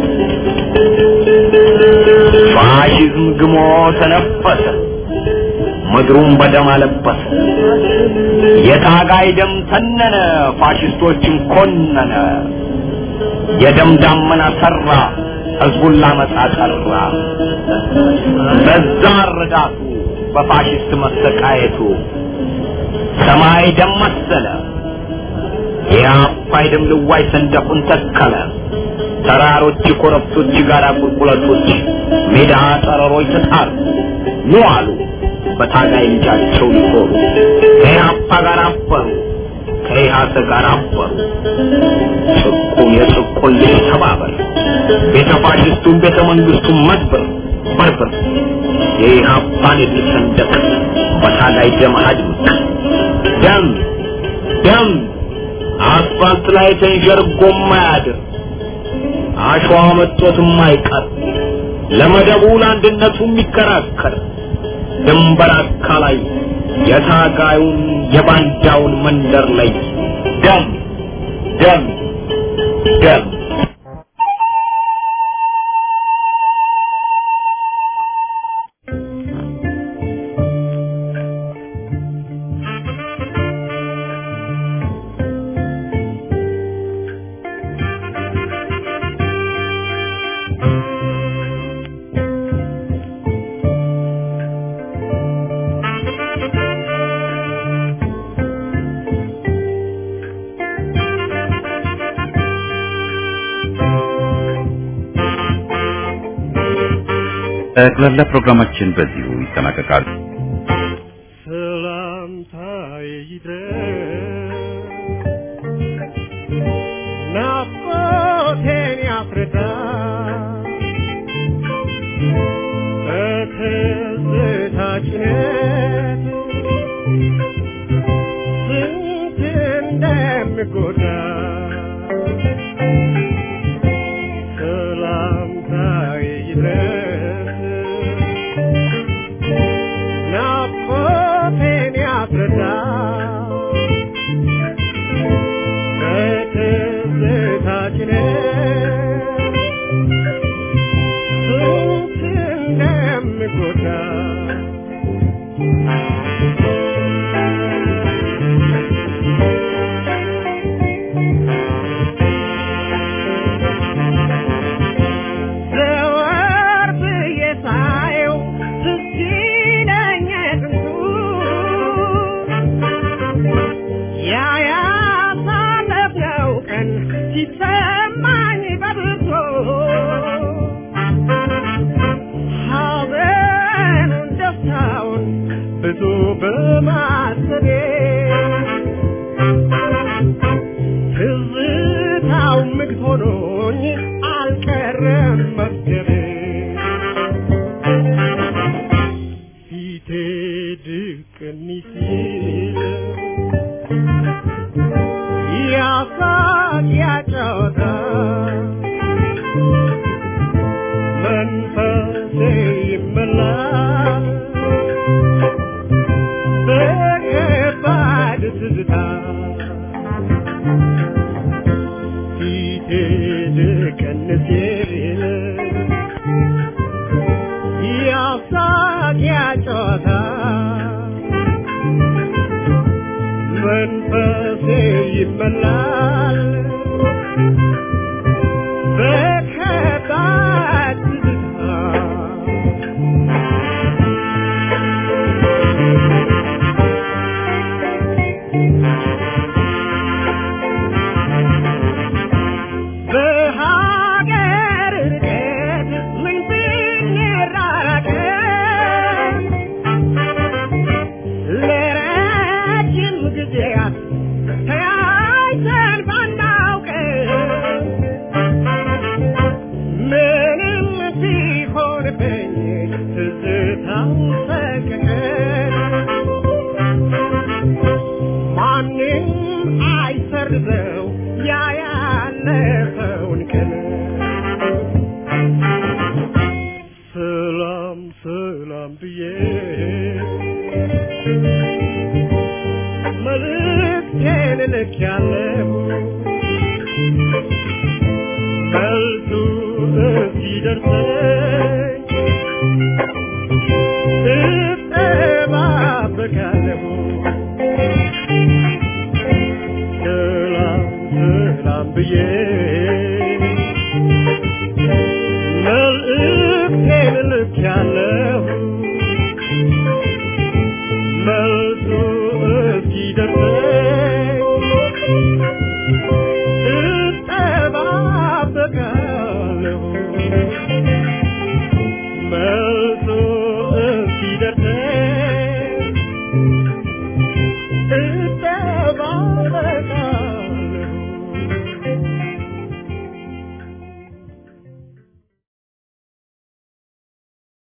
ፋሽዝም ግሞ ተነፈሰ ምድሩን በደም አለበሰ የታጋይ ደም ተነነ ፋሽስቶችን ኮነነ የደም ዳመና ሰራ ህዝቡን ላመጣ ጠራ በዛ ረዳቱ በፋሽስት መሰቃየቱ ሰማይ ደም መሰለ የአባይ ደም ልዋይ ሰንደቁን ተከለ ተራሮች ኮረብቶች ጋራ ቁልቁለቶች ሜዳ ጠረሮች ተጣሩ ኑ አሉ በታጋይ ልጃቸው ሊኮሩ ከኢህአፓ ጋር አበሩ ከኢህአሰ ጋር አበሩ ጭቁን የጭቁን ልጅ ተባበር ቤተ ፋሽስቱን ቤተ መንግስቱን መድብር በርብር የኢህአፓን የድል ሰንደቅ በታጋይ ደም አድምቅ ደም ደም አስፋልት ላይ ተንዠርጎ ማያድር አሸዋ መጥቶት የማይቀር ለመደቡ ለአንድነቱ የሚከራከር ድንበር አካላይ የታጋዩን የባንዳውን መንደር ላይ ደም ደም ደም ጠቅላላ ፕሮግራማችን በዚሁ ይጠናቀቃል። ሰላምታዬ ይድረስ ናፍቆቴን ያስረዳ ጭነት ስንት እንደሚጎዳ ሰላምታዬ ይድረስ ናፍቆቴን ያስረዳ በትዝታ ጭነት ስንት እንደሚጎዳ ዘወር ብዬ ሳየው ትዝ ይለኝ ጥንቱ ያ ያሳለፍነው ቀን ሲሰማኝ በብርቱ ሐዘኑን ደስታውን ብዙ በማሰቤ ትዝታው ምግብ ሆኖኝ አልቀረም መስገቤ ፊቴ ድቅን ሲል ያሳቅ ያጫወታ መንፈሴ ይመላል በከባድ ትዝታ ፊቴ ድቅን ሲል ያሳቅ ያጫወታ መንፈሴ ይመላል በከባድ ትዝታ በሀገር ርቀት ምን ብንራራቅ ለረጅም ጊዜያት ተያይተን ባናውቅ ምንም ቢሆንብኝ ትዝታው ሰቀቀን ማንም አይሰርዘው ያ ያለፈውን ቀን ሰላም ሰላም ብዬ መልእክቴን ልኬያለሁ መልሱ እስኪደርሰኝ እጠባበቃለሁ ሰላም ሰላም ብዬ መልእክቴን ልኬያለሁ መልሱ እስኪደርሰኝ